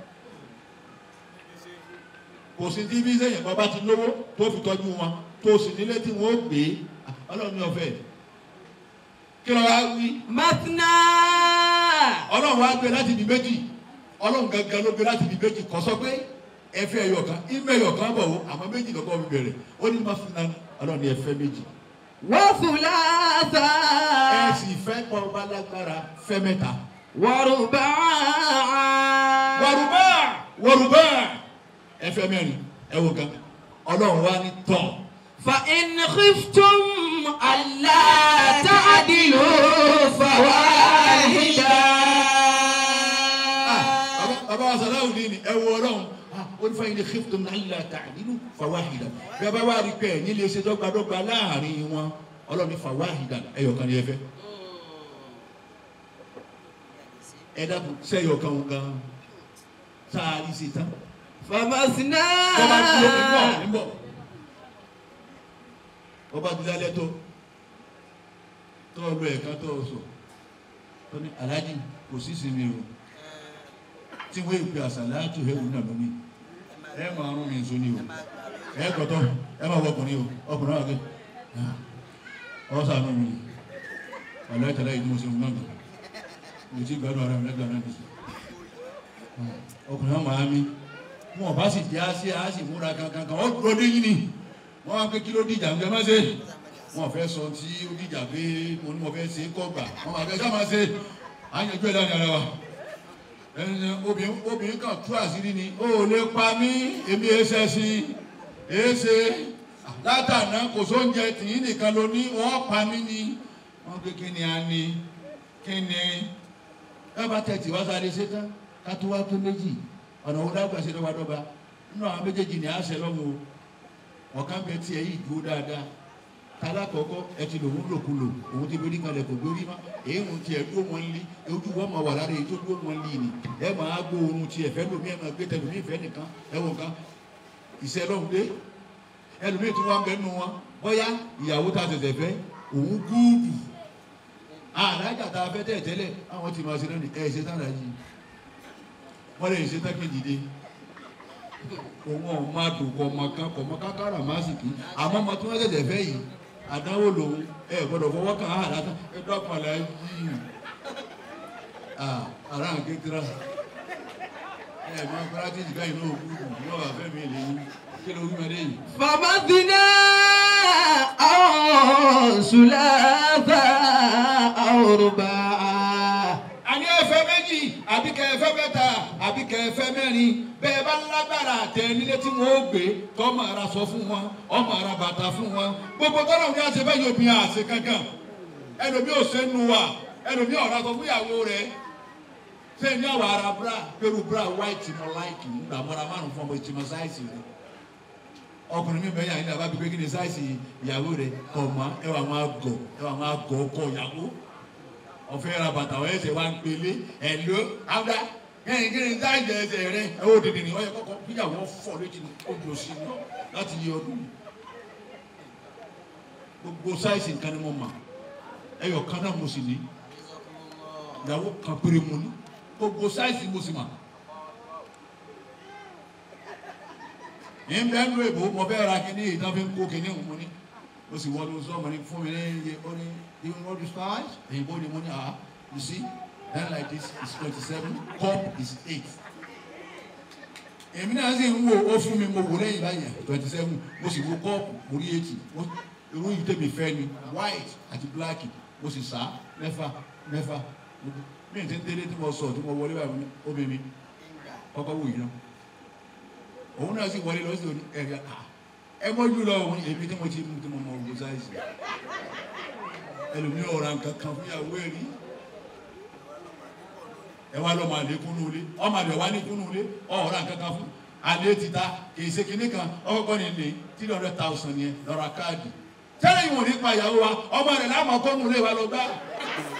kò sí tí bí sẹ́yìn bàbá ti lówó tó fi tọ́jú wọn tó sì nílé tí wọ́n ó gbé ọlọ́run ní ọ̀fẹ́ kí ló wá wí مثنى ọlọ́run wá gbé láti ibi méjì ọlọ́run gangan ló gbé láti ibi méjì kọ́ sọ pé ẹfẹ́ ẹyọ kan ìmọ̀ ẹyọ kan bọ̀ wọ́n àmọ́ méjì lọ́kọ́ mi bẹ̀rẹ̀ ó ní má fún náà ọlọ́run ní ẹfẹ́ méjì وثلاثا ẹ sì fẹ́ pọ̀ bá lágbára fẹ́ mẹ́ta. ورباعا wọ̀rùbá wọ̀rùbá ẹfẹ́ mẹ́rin ẹ wò gan ọlọ́run wá ní tọ̀ فإن خفتم ألا تعدلوا فواحدا bàbá bàbá wa sọ̀rọ̀ òní ni ẹ wọ ọlọ́run ó ní fẹ́yìn ní khiftum alla ta'dilu fawahida bí a bá wá rí pé ẹ̀yin lè ṣe dọ́gbadọ́gba láàrin wọn ọlọ́run ní fawahida ẹ̀yọ̀kan ni ẹ fẹ́ ẹ dákun sẹ́yọ̀kan gan sáà rí ṣe tán فمثنى bọ́ba dúró níbọ̀ níbọ̀ bọ́ba dúró alẹ́ tó tó lọ ẹ̀ka tó sọ tó ní aláàjì kò sí sinmi o tí wọ́n èpè àṣàlátù ẹ̀wù náà lómi ẹ máa rún mi nsọ ni o ẹ kọ̀tọ́ ẹ máa wọ ọkùnrin o ọkùnrin wà kẹ́ ọ sànú mi ọ̀lẹ́ ìtàlẹ́ yìí ni mo ṣe ń gbọ́n mi mo ti gbádùn ara mi lẹ́gbẹ̀ẹ́ náà nìyí ọkùnrin náà máa mi wọn bá sì jẹ́ àṣẹ àṣì múra kankan kan ó dúró dé yín ni wọ́n wá pé kí ló dìjà ń gbẹ má ṣe wọn fẹ́ sọ tí ó dìjà pé mo ní mo fẹ́ ṣe kọ́ gbà wọn máa fẹ́ sá máa ṣe àyànjú ẹ̀ láàrin ara wa ẹni obìnrin obìnrin kan tú àṣírí ni ó lè pa mí èmi ẹsẹ̀ sí èsè látàná kò sóúnjẹ tìyín nìkan ló ní wọ́n pa mí ni wọ́n pé kí ni a ní kí ni ẹ bá tẹ̀ tí wá sáré ṣe tán ká tó wá tó méjì ọ̀nà wo dágbà ṣe dọ́gbadọ́gba nínú àwọn méjèèjì ní àṣẹ lọ́wọ́ o ọ̀kan bẹ tiẹ̀ yìí dúró dáadáa tala kọ̀ọ̀kọ́ ẹ ti lòun lòkulò òun ti gbérí kalẹ̀ kò gbérí má èyí ń tiẹ̀ dúró wọn lé ojú wọn máa wà lára èyí tó dúró wọn lé ni ẹ máa gbó oorun tiẹ̀ fẹ́ lómi ẹ máa gbé tẹ lómi ìfẹ́ nìkan ẹ wọ nǹkan ìṣẹ́ lọ́hùn dé ẹlòmíì tó wá ń bẹ nù wọn bóyá ìyàwó ta tẹ̀tẹ̀ fẹ́ òun gúùdù àlájà tá a fẹ́ tẹ̀ tẹ́lẹ̀ àwọn ti máa ṣe náà ní ẹ̀ ṣe tán láyé wọ́n lè ṣe tán kejì dé òun ọ̀ máa dùn kọ̀ ọmọ kan kọ̀ ọmọ kákàrà má sì kí àmọ́ ọmọ tí wọ́n tẹ̀tẹ̀ fẹ́ yìí àdánwò lòun ẹ gbọ́dọ̀ fọwọ́ kàn án àdáta ẹ dọ́kàn láyé yìí ara ń ké tira ẹ máa gbára tí ìdíkà yìí náà kú yóò wà fẹ́ mi lè yín kí ló wí mẹ́lẹ́ yìí. فمثنى أو ثلاثا أو رباعا àní ẹfẹ méjì àbí kẹfẹ mẹ́ta àbí kẹfẹ mẹ́rin bẹ́ẹ̀ bá lágbára tẹ nílé tí wọn ó gbé tọmọ ara sọ fún wọn ọmọ ara bàtà fún wọn gbogbo tọ́lọ̀ ní àṣẹ bẹ́ẹ̀ yóò bí i àṣẹ kankan ẹlòmí ò ṣe nu wa ẹlòmí ọ̀rọ̀ sọ fún ìyàwó rẹ ṣé ní àwọn ara bra pẹ̀lú bra white mọ láìkì nígbà mọ́ra márùn fún ọmọ ìtìmọ̀ sáìsì rẹ ọkùnrin mi bẹ́ẹ̀ yà ní àbá gbígbé kí ni sáìsì ìyàwó rẹ kọ̀ mọ́ ẹwà máa gọ̀ ẹwà máa gọ̀ ọkọ ìyàwó ọ̀fẹ́ ra bàtà ọ̀ ẹsẹ̀ wa ń pele ẹ̀ló àwùdá kẹ́hìn kí ni táyì jẹ ẹsẹ̀ rẹ ẹ ó dìde ní ọyẹ kọ́kọ́ bíyàwó fọ̀ létí ní ojú sí ní láti yẹ ọdún yìí gbogbo sáìsì nǹkan ni mo mà ẹyọ kan náà mo sì ní ìyàwó kan péré mo ní gbogbo sáìsì mo sì mà ní bẹ́ẹ̀ nù èbó mo fẹ́ ra kíní ìtàn fi ń kó kíní mo ní o sì wọ́n ló sọ ọmọ ní fún mi ní iye ó ní you know the size èyìnbó ni mo ní ah you see then like this is twenty seven cup is eight èmi náà sì ń wo ó fún mi mo wò lẹ́yìn báyìí twenty seven mo sì wo cup mo rí eighty mo irú yìí tẹ̀mí fẹ́ ni white àti black mo sì sá mẹ́fà mẹ́fà mi ì tí ń délé tí mo sọ tí mo wọlé báyìí omi mi kọ́kọ́ wò yìí náà òun náà sì wọlé lọ sí òní ẹ̀rí ah ẹ mọ́jú lọ òun èmi tí mo ti mú tí mo mọ ògùn sáìsì ẹlòmí ọ̀ra nǹkan kan fún ìyàwó ẹ̀rí ẹ wá lọ́mọ àlè kúnnú ilé ọmọ àlè wá ní kúnnú ilé ọ̀ra nǹkan kan fún àlè ti ta kì í ṣe kinní kan ọkọ̀ ní ilé three hundred thousand yẹn lọ́ra káàdì tẹ́lẹ̀ ìwọ̀n nípa ìyàwó wa ọmọ rẹ̀ láàmú ọkọ̀nù ilé wa lọ gbá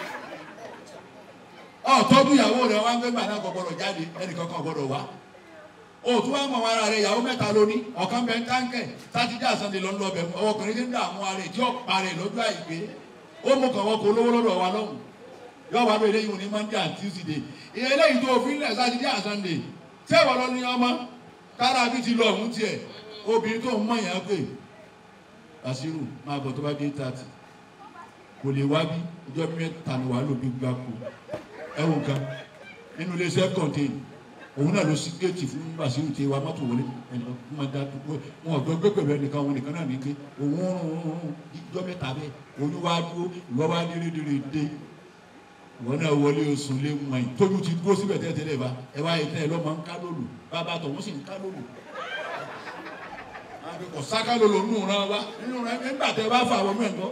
ọ̀tọ́dún ìyàwó rẹ̀ wá ń gbé gbà náà kọ̀ gbọ́dọ̀ jáde ẹnì kankan gbọ́dọ̀ wá òtún wà mọ̀ ara rẹ̀ ìyàwó mẹ́ta lóní ọ̀kan bẹ ń táǹkẹ̀ sátidé àsàndé lọ́n lọ bẹ̀ ọkùnrin tí ń dààmú ara rẹ̀ tí ó parẹ́ lọ́jọ́ àìpé ó mú kàn wọ́n kó lówó lọ́dọ̀ wa lọ́hùn yóò wá lóye lẹ́yìn òní monday and tuesday ìyẹn lẹ́yìn tó òfin lẹ̀ sátidé àsàndé tẹ́wọ̀ lọ ní ọmọ kára bí ti lọ ọ̀hún tiẹ̀ obìnrin tó ń mọ̀ yẹn pé Basiru máa bọ̀ tó bá dé thirty kò lè wá bí ọjọ́ mẹ́ta ni wàá lò bí gbáko ẹ̀wọ̀n kan nínú iléeṣẹ́ kọ̀ǹtẹ́nì òun náà ló sí géètì fún Basiru tí wa mọ́tò wọlé ẹnìkan fún ma dá dúró wọn ọ̀dọ́ gbé pẹ̀lú ẹnìkan òun nìkan náà ní pé òun rún ìjọ mẹ́ta bẹ́ẹ̀ òun wá dúró ìwọ wá ní rédèrè dé ìwọ náà wọlé oṣù lé mọ ẹ̀ tójú ti dúró síbẹ̀ tẹ́tẹ́lẹ̀ bá ẹ wá yẹ tẹ́lẹ̀ lọ́mọ ń ká lólu bàbá tọ̀ wọ́n sì ń ká lólu kò sáká lólu nù rán wa nínú rẹ nígbà tẹ bá fà wọ́n mẹ́ńkọ́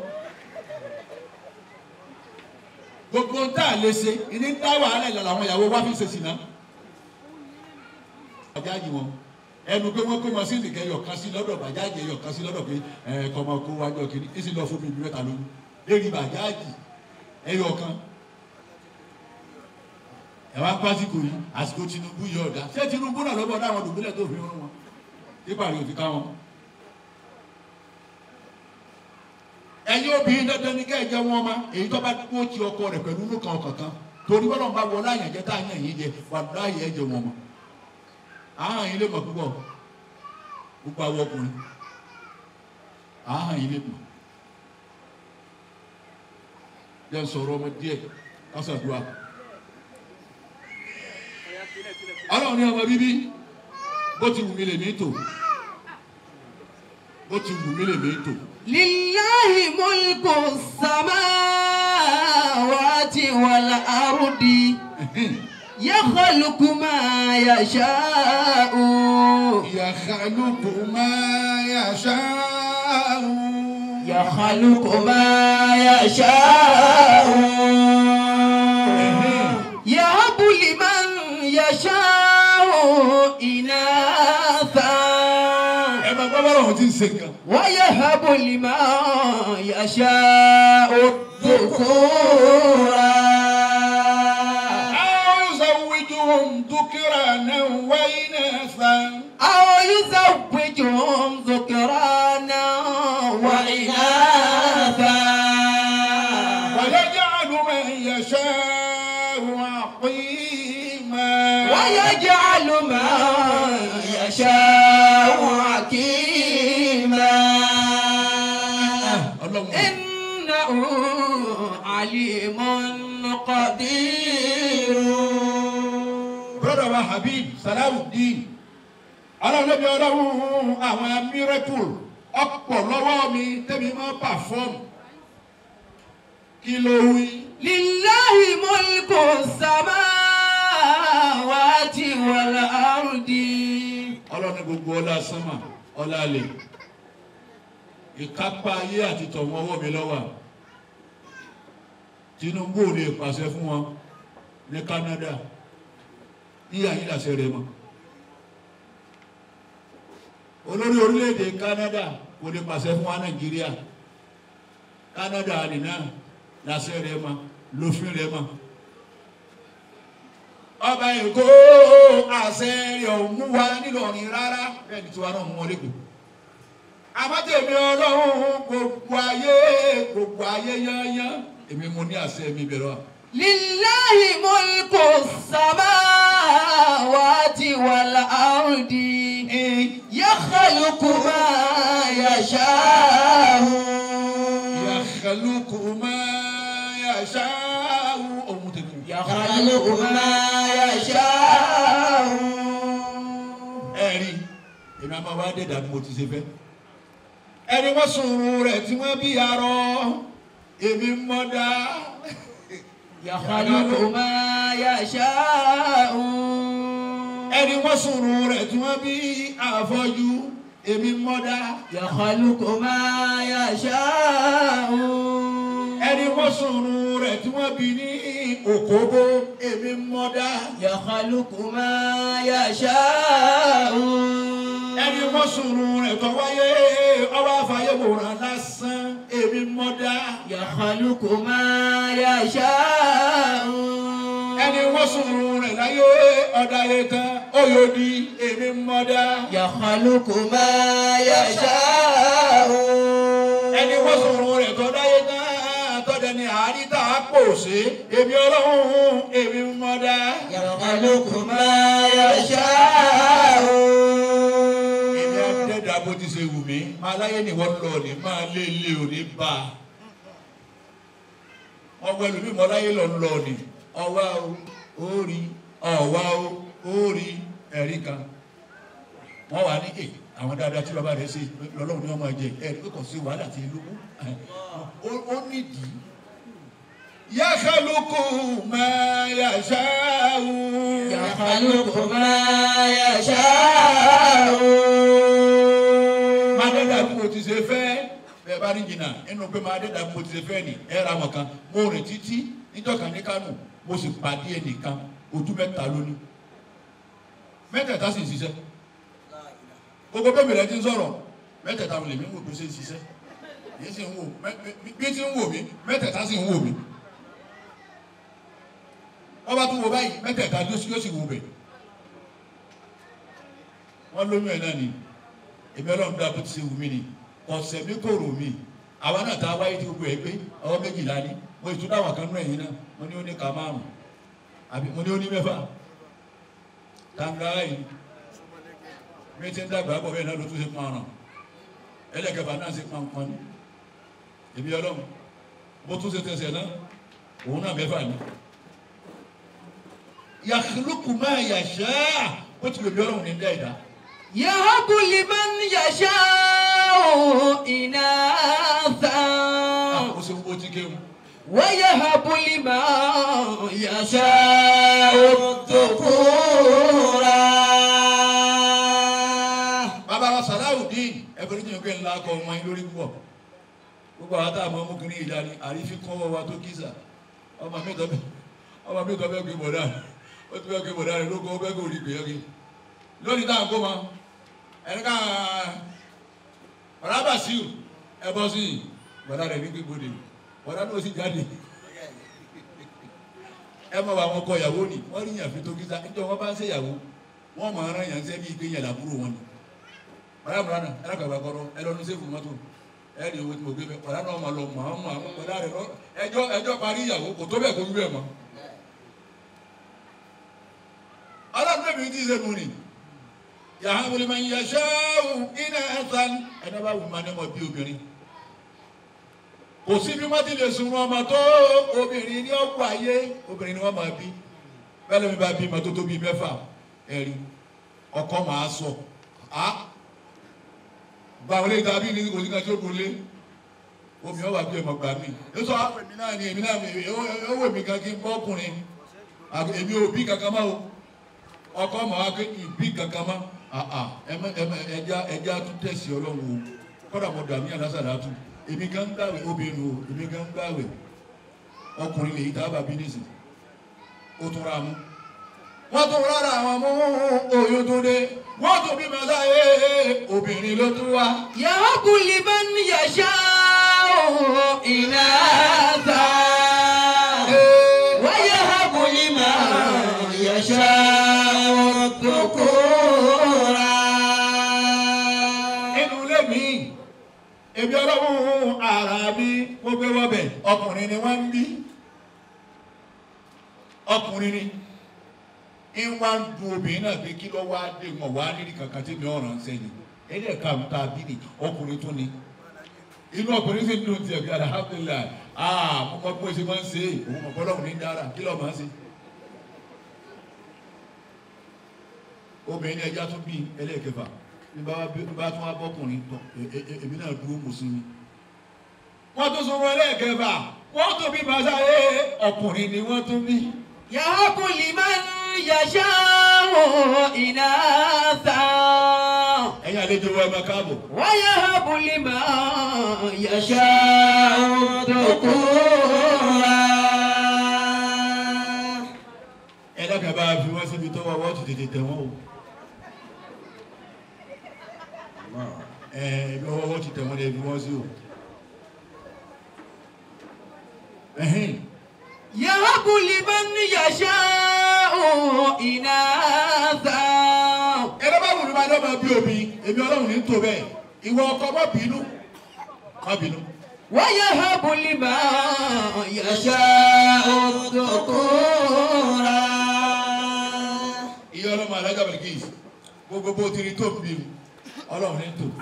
gbogbo tá a lè ṣe ìní ń dá wàhálà ìlànà àwọn ìyàwó wa fi ṣe sí náà bàjáàjì wọn ẹnu pé wọn kó masínì kẹ yọkan sí lọ́dọ̀ bàjáàjì yọkan sí lọ́dọ̀ pé ẹ kọmọ kó wájú ọkìnrin èsì lọ fún mi bí mẹ́ta lóyún lérí bàjáàjì ẹyọkan ẹ wá pásíkò yìí àsìkò Tinubu yọ ọdà ṣé Tinubu náà lọ́bọ̀ dáwọn dùgbìlẹ̀ tó fi rán wọn nípa rẹ̀ òfin ká wọn. ẹ̀yin obìnrin dandan ní kẹ́ ẹ jẹ́ wọn ma èyí tó bá kó ti ọkọ rẹ̀ pẹ̀lú inú kan kankan torí bọ́lá ń bá wọlé àyànjẹ́ tá àyàn yìí jẹ wà láàyè ẹ jẹ wọn ma àhàn yìí lè mọ̀ púpọ̀ gbogbo àwọn ọkùnrin àhàn yìí lè mọ̀ jẹ́ sọ̀rọ̀ ọmọ díẹ̀ kásàdúrà ọlọ́run ní ọmọ bíbí bó ti wù mí lè mí tò bó ti wù mí lè mí tò. لله ملك السماوات والأرض يخلق ما يشاء يخلق ما يشاء يخلق ما يشاء يهب لمن يشاء إناثا ẹ máa gbọ́ bọ́lá òun ti ń ṣe nǹkan. ويهب لمن يشاء الذكورا أو يزوجهم ذكرانا وإناثا أو يزوجهم ذكرانا وإناثا ويجعل من يشاء عقيما ويجعل ما يشاء حكيما Ọlọ́run إنه عليم قدير brother wa Habib Salawudeen ọlọ́run lóbi ọlọ́run àwọn miracle ọ̀pọ̀ lọ́wọ́ mi tẹ́mi máa perform kí ló wí. لله ملك السماوات والأرض ọlọ́run gbogbo ọlá sánmà ọlá alẹ̀ ìkápá ayé àti tọ̀wọ́ ọwọ́ mi lọ́wọ́ Tinubu ò lè pàṣẹ fún wọn ní Canada yíyá yìí làṣẹ rẹ mọ́ olórí orílẹ̀-èdè Canada kò lè pàṣẹ fún wa Nàìjíríà Canada nìna làṣẹ rẹ mọ́ lófin rẹ mọ́ ọba èkó àṣẹ rẹ̀ ò mú wa nílọrin rárá bẹ́ẹ̀ ni tiwa náà mú wọn lẹ́kọ̀ọ́ àmọ́tẹ̀mí ọlọ́run gbogbo ayé gbogbo ayé yányán èmi mo ní àṣẹ mi bẹ̀rẹ̀ wa. لله ملك السماوات والأرض يخلق ما يشاء yakhluqu ma yasha'u ohun tèmi. يخلق ما يشاء ẹ̀rí èmi àmọ́ wa dé dàbí mo ti ṣe fẹ́. ẹni wọ́n sùn rẹ̀ tí wọ́n bí arọ èmi mọ́ dá. يخلق ما يشاء ẹni wọ́n sùn rẹ̀ tí wọ́n bí àfọ́jú èmi mọ́ dá. يخلق ما يشاء ẹni wọ́n sùn rẹ̀ tí wọ́n bí ní òkóbó èmi mọ́ dá. يخلق ما يشاء ẹni wọ́n sùn rẹ̀ tó wáyé ọwọ́ àfàyè wòran lásán èmi mọ́ dá. يخلق ما يشاء ẹni ẹni wọ́n sùn rẹ̀ láyé ọ̀dà yẹn tán ó yóò di èmi mọ́dá. يخلق ما يشاء ẹni wọ́n sọ̀rọ̀ rẹ̀ tó dáyé tán tọ́jà ní àárín tá a pò sí èmi ọlọ́run èmi mọ́dá. يخلق ما يشاء èmi àdẹ́dà bó ti ṣe wù mí máa láyé ni wọ́n lọ ní máa lé ilé òní bá a. wọ́n wọ ẹlòmíì mọ́ láyé lọ lọ ní ọwá o ó rí ọ̀wá o ó rí ẹ̀rí kan. wọ́n wà ní è àwọn dáadáa tí bàbá rẹ̀ ṣe lọ́lọ́run ní ọmọ ẹ̀jẹ̀ ẹ̀rí pé kò sí wàhálà tí ìlú ó nídìí. Yakhluqu ma yasha'u. يخلق ما يشاء máa dẹ́dà bí mo ti ṣe fẹ́ bẹ́ẹ̀ bá ní jìnnà inú pé máa dẹ́dà bí mo ti ṣe fẹ́ ni ẹ ra wọn kan mo rìn títí níjọ́ka ní Kánò mo sì pàdé ẹnìkan ojú mẹ́ta lónìí mẹ́tẹ̀ẹ̀ta sì ń ṣiṣẹ́ gbogbo bẹ́ẹ̀ mi rẹ̀ ti ń sọ̀rọ̀ mẹ́tẹ̀ẹ̀ta lè mí wò pé ṣe ń ṣiṣẹ́ yìí sì ń wò bí ti ń wò mí mẹ́tẹ̀ẹ̀ta sì ń wò mí wọ́n bá tún wo báyìí mẹ́tẹ̀ẹ̀ta yóò sì wò bẹ̀ wọ́n lóyún ẹ̀ náà ni èmi ọlọ́run dá bó ti ṣe wù mí ni ọ̀sẹ̀ mi kò rò mí àwa náà tá a wáyé tí gbogbo ẹ pé ọwọ́ méjìlá ni mo ìtúndà wà kan nú ẹ̀yìn náà mo ní ó ní ká márùn àbí mo ní ó ní mẹ́fà tàǹgàrà yìí mi ti ń dàgbà bọ̀ bẹ́ẹ̀ náà ló tún ṣe pọn ọ̀ràn ẹlẹ́kẹ̀fà náà ṣe pọn pọn ni èmi ọlọ́run bó tún ṣe tẹ̀sẹ̀ náà òun náà mẹ́fà ni yakhluqu ma yasha ó ti lè bí ọlọ́run ní dá ìdá. يهب لمن يشاء إناثا ó ṣe ń bó ti kéwù. ويهب لمن يشاء الذكورا bàbá wa sàláwùdín ẹgbẹ̀rún tí mo gbé ńlá kọ ọmọ yín lórí púpọ̀ gbogbo àwọn tá a mọ ọmọkùnrin yìí dání àrífín kọ́ ọwọ́ wa tó kíza ọmọ mi tọ́ bẹ́ẹ̀ ọmọ mi tọ́ bẹ́ẹ̀ gbé bọ̀dá rẹ̀ ó ti bẹ́ẹ̀ gbé bọ̀dá rẹ̀ lóko ó bẹ́ẹ̀ kó rí gbé yọrí lónìí táwọn kó ma ẹni ká ọ̀rá bàṣíù ẹ bọ́ sí i bọ̀dá rẹ̀ ní gbígbóde bọ̀dá náà sì jáde ẹ mọ àwọn ọkọ ìyàwó ni wọ́n rí yàn fi tó kíza níjọ́ wọ́n bá ń ṣèyàwó wọ́n mọ̀ ọ́n rán yàn sẹ́bi ìgbé yàn làbúrò wọn ni ọ̀rẹ́ àmúra náà ẹ̀rọ kàgbà kọ́rọ́ ẹ lọ́nu sẹ́fù mọ́tò ẹ ní owó tí mo gbé bẹ́ẹ̀ ọ̀rẹ́ náà máa lọ mọ̀ àwọn mọ̀ àwọn ọ̀dà rẹ̀ lọ ẹjọ́ ẹjọ́ parí ìyàwó kò tó bẹ́ẹ̀ kó wí bẹ́ẹ̀ mọ́. ọlọ́run náà mi ti ṣe mu ni yàrá wọlé máa ń yẹ ṣááwù iná ẹ̀sán ẹ̀dá bá wù máa ní ọmọ bí obìnrin kò sí bí wọ́n ti lè sun ọmọ tó obìnrin ní ọ̀pọ̀ ayé obìnrin ni wọ́n máa bí bẹ́ẹ̀ lómi bá bí ọmọ tó tó bí mẹ́fà ẹ̀rí ọkọ máa sọ á gba àwọn eléyìí tàbí ní kòsí kan tí ó dùn lé omi ọwà bí ọmọ gbà mí ó sọ àwọn èmi náà ni èmi náà ó wò mí kan kí n bọ́ ọkùnrin èmi ò bí kankan mọ́ o ọkọ mọ̀ wá pé ìbí kankan mọ́ ẹja ẹja tún tẹ̀sí ọlọ́run o kọ́dà mo dàmí àlásàdá tún èmi gan ń gbàwé obìnrin o èmi gan ń gbàwé ọkùnrin lèyí tá a bá bí nísìn ó tún ra mú wọ́n tún rárá àwọn mú oyún tó dé wọ́n tún bí màá sáyé obìnrin ló tún wá. يهب لمن يشاء إناثا ويهب لمن يشاء الذكورا inú ilé mi ebi ọlọ́run ara mi mo gbé wọ́bẹ̀ ọkùnrin ni wọ́n ń bí ọkùnrin ni ń wá ń dun obìnrin náà pé kí ló wá dé wọn wá nídìí kankan tí mi ò ràn sẹ́yìn ẹ̀dí ẹ̀ka mi ta bí ni ọkùnrin tún ni inú ọkùnrin sì ń dùn tiẹ̀ bí alhamdulilayi aa mo mọ bí mo ṣe máa ń ṣe é òun mọ̀ bọ́lọ́run ní dára kí ló máa ń ṣe. obìnrin ní ẹja tún bí ẹlẹ́ẹ̀kẹfà ní bá bá tún wá bọ́kùnrin tọ̀ èmi náà dúró mùsùlùmí. wọ́n tún sọ wọn ẹlẹ́ẹ̀kẹfà wọ́n tún bí màsá ẹ ọkùnrin ni wọ́n tún bí. يهب لمن يشاء إناثا ẹ̀yin àlejò wa ẹ máa káàbọ̀. ويهب لمن يشاء الذكورا ẹ dákẹ́ bá a fi wọ́n síbi tọ́wọ́ wọ́n ti tètè tẹ̀ wọ́n o. ẹ ibi ọwọ́ wọ́n ti tẹ̀ wọ́n lè fi wọ́n sí o. ẹ̀hìn يهب لمن يشاء إناثا ẹni bá wù ní ma ní ọmọ bí omi èmi ọlọ́run ní tó bẹ́ẹ̀ ìwọ ọkọ má bínú má bínú. ويهب لمن يشاء الذكورا ìyá ọlọ́mọ alájà bẹ̀rẹ̀ gbogbo bó ti rí tó ń bí mi ọlọ́run ní tó.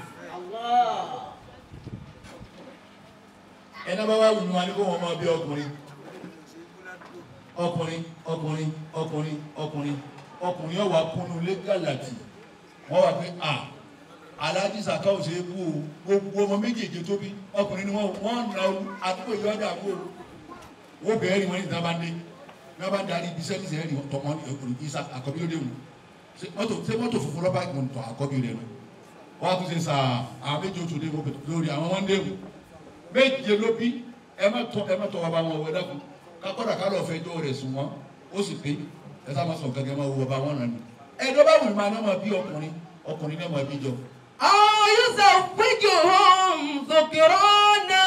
ẹni bá wà wù ní ma ní kó wọn máa bí ọkùnrin ọkùnrin ọkùnrin ọkùnrin ọkùnrin ọkùnrin yóò wá kúnnú lé gàlàtì wọ́n wá pé à aláàjì sàkà ò ṣe é bú o gbogbo ọmọ méjèèjì tó bí ọkùnrin ni wọ́n wọ́n na àdúgbò yìí ọjà bú o wọ́n bẹ̀rẹ̀ rí wọn ní ìta bá ń dé ní wọ́n bá ń darí ibi sẹ́ni sẹ́ni tọmọ ìsà àkọ́bí lóde wù ṣé mọ́tò ṣé mọ́tò funfun lọ́ba ìgbọ̀n tọ̀ àkọ́bí rẹ̀ nù wọ́n á tún ṣe sà àwọn méjì oṣù dé lórí àwọn wọn dé wù méje ló bí ẹ má tọ ẹ má tọ bàbá wọn wọ dákun kakọ́dà ká lọ́ọ́ fẹjọ́ rẹ̀ sùn wọ́n ó sì pé ẹ sá ma sọ gẹ́gẹ́ máa wo bàbá wọn nà ní. ẹ̀dọ́ bá wù mí máa ní ọmọ bí ọkùnrin ọkùnrin ní ọmọ bí jọ. أو يزوجهم ذكرانا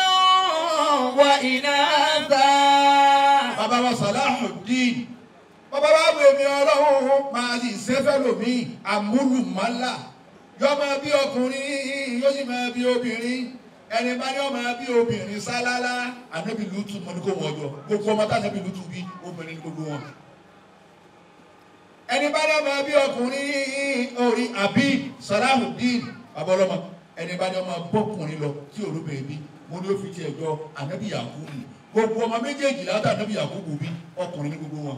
وإناثا bàbá wa Salahuddin bàbá wa wù mí ọlọ́run máa sì sẹ́fẹ́ lòmí àmúlùmálà yọ máa bí ọkùnrin yóò sì máa bí obìnrin ẹni bá ní ọmọ bí obìnrin sálálá ànábì lùtù mọ ní kò wọ́n jọ gbogbo ọmọ tá ànábì lùtù bí obìnrin ní gbogbo wọn. ẹni bá ní ọmọ bí ọkùnrin orí àbí Salahuddin bàbá ọlọ́mọ ẹni bá ní ọmọ bọ́kùnrin lọ tí olóbìnrin bí mo ní ó fi tiẹ̀ jọ ànábì Yakubu gbogbo ọmọ méjèèjì látà ànábì Yakubu bí ọkùnrin ní gbogbo wọn.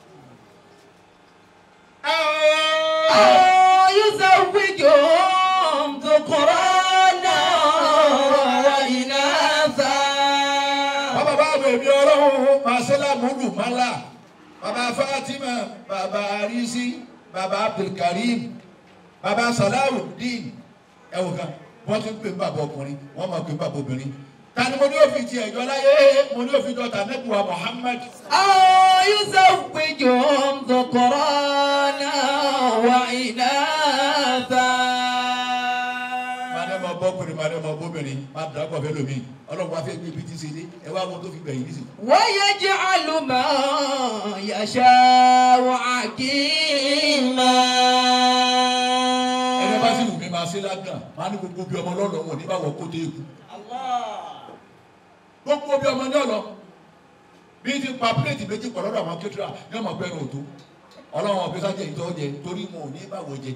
أو يزوجهم ذكرانا وإناثا bàbá bá bèbí ọlọ́run masela mudu mala bàbá Fatima bàbá arisi bàbá Abdulkarim bàbá Salahuddin ẹwọ kan wọ́n ti ń pè ń bàbá ọkùnrin wọ́n máa pè ń bàbá obìnrin tani mo ní òfin ti ẹ̀jọ́ láyé mo ní òfin jọ tànẹ́bùwà Muhammad أو يزوجهم ذكرانا وإناثا máa bọ́ ọkùnrin máa bọ́ obìnrin máa dàá pọ̀ fẹ́ lómi ọlọ́run wá fẹ́ gbé ibi tí ṣe dé ẹ wá wọn tó fi gbẹ̀yìn nísìnyí. ويجعل ما يشاء عقيما ẹni bá sì wù mí máa ṣe lágàn máa ní gbogbo bí ọmọ lọ́lọ́ wọn ní báwọn kó dé ikú. gbogbo bí ọmọ ní ọ̀lọ́ bí ti pa pílẹ̀tì méjì pọ̀ lọ́dọ̀ àwọn kékeré ní ọmọ pẹ́ẹ́rẹ́ òtó ọlọ́run ọ̀bẹ sájẹ ìtọ́ jẹ torí wọn ò ní báwo jẹ.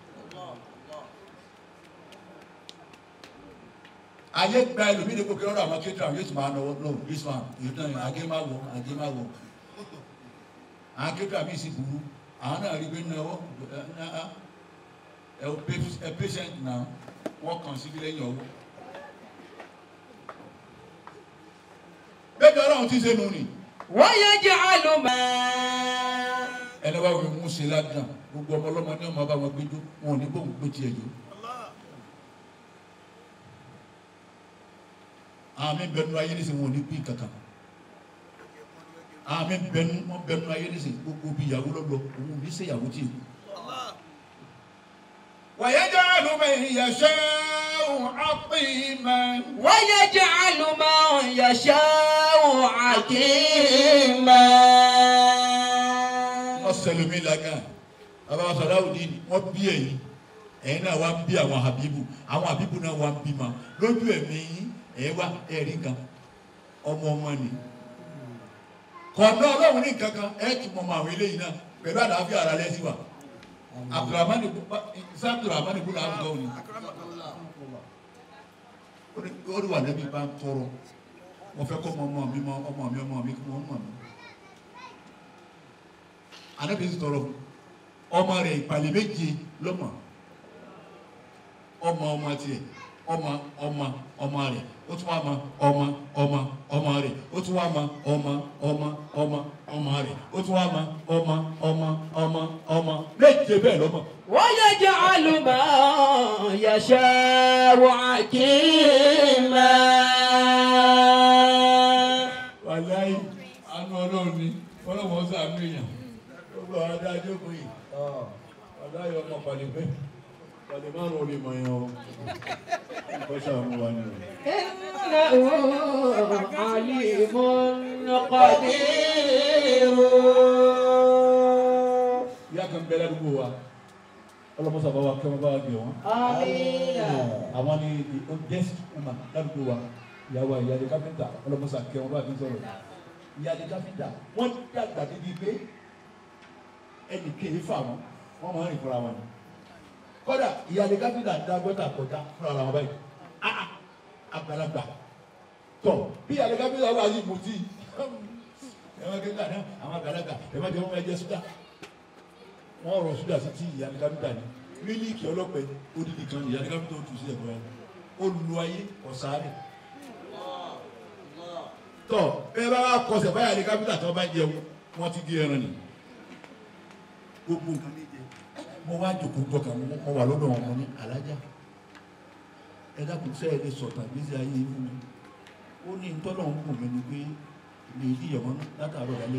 ayé gba ẹlòmíì ní gbogbo lọ́dọ̀ àwọn kékeré àwọn yóò tún máa nọ no this one you know àgé má wọ àgé má wọ àwọn kékeré àmì ìsìn burú àwọn náà rí pé náwó ẹ o pa- ẹ patient náà wọ́n kàn sí lẹ́yìn ọwọ́. bẹ́ẹ̀ni ọlọ́run ti ṣe nù ni ويجعل ما ẹni wá wí mú ṣe ládùn gbogbo ọmọ ọlọ́mọ ní ọmọ bá wọn gbẹjọ wọn ò ní bóun gbé tiẹ̀ jọ. àmì bẹnu ayé nísìnyí wọn ò ní bí kankan àmì bẹnu wọn bẹnu ayé nísìnyí gbogbo bí ìyàwó lọ́lọ́ òun ò ní ṣe ìyàwó tí èkó. ويجعل من يشاء عقيما ويجعل من يشاء عقيما wọ́n sẹlẹ̀mí lagan bàbá Salahuddin wọ́n bí ẹ̀yin ẹ̀yin náà wá ń bí àwọn Habibu àwọn Habibu náà wá ń bí ma lójú ẹ̀mí yín ẹ̀ wá ẹ̀rí kan ọmọ ọmọ ni kọ̀ọ̀dọ́ ọlọ́run ní nǹkan kan ẹ̀ tún mọ ọmọ àwọn eléyìí náà pẹ̀lú àlàáfíà ara lẹ́sìn wa Abdulrahman isa Abdulrahman ibùdó àbúkọ́ òní ó ní wà lẹ́bi bá ń tọrọ wọ́n fẹ́ kọ́ ọmọ ọmọ mi mọ ọmọ mi ọmọ mi kí wọ́n mọ̀ mí anabi ti tọrọ ọmọ rẹ̀ ìpàlẹ méje lọmọ ọmọ ọmọ tiẹ̀ ọmọ ọmọ ọmọ rẹ̀ ó tún wá ma ọmọ ọmọ ọmọ rẹ̀ ó tún wá ma ọmọ ọmọ ọmọ ọmọ rẹ̀ ó tún wá ma ọmọ ọmọ ọmọ ọmọ méje bẹ́ẹ̀ lọmọ. ويجعل ما يشاء عقيما wàláyé àánú ọlọ́run ni ọlọ́run ọ̀sán àánú èèyàn gbogbo àwọn adájọ́ kò yìí wàláyé ọmọ pàdébẹ́ pàdé márùn ún lè mọ̀ yẹn o kọ́sà mú wa ni o. إنه عليم قدير ìyá kan bẹ ládùúgbò wa ọlọmọsà bá wa kẹ́ wọn bá wa gbé wọn Amina. àwọn ni the oldest woman ládùúgbò wa ìyàwó ìyáde káfíńtà ọlọmọsà kẹ́ wọn bá fi sọ̀rọ̀ ìyáde káfíńtà wọn dàgbà débi pé ẹnì kéé fà wọn wọn máa ń rìn fúnra wọn ni kódà ìyáde káfíńtà dá gọ́tà kọjá fúnra wọn báyìí ah ah, àgbàlagbà tọ bí ìyáde káfíńtà wà ní mutí ẹ máa kéka náà àwọn àgbàlagbà ẹ máa jẹ wọn máa jẹ sódà wọn rọ sódà sí tí ìyáde káfíńtà ni mílíkì ọlọ́pẹ odidi kan ìyáde káfíńtà ó tù sí ẹ̀kọ́ yẹn ó lu ayé ọ̀sáré tọ ẹ bá wà kọsẹ̀ báyà ní kápítà tó bá jẹun wọn ti di ẹran ni gbogbo nǹkan ní jẹ mo wá jòkó jọkà mo wà lọ́dọ̀ wọn mo ní alájà ẹ dákun sẹ ẹ lè sọtàn gbèsè ayé yìí fún mi ó ní ntọ́nà ń gùn mí ni pé lè yí ìyàwó látàárọ̀ wálé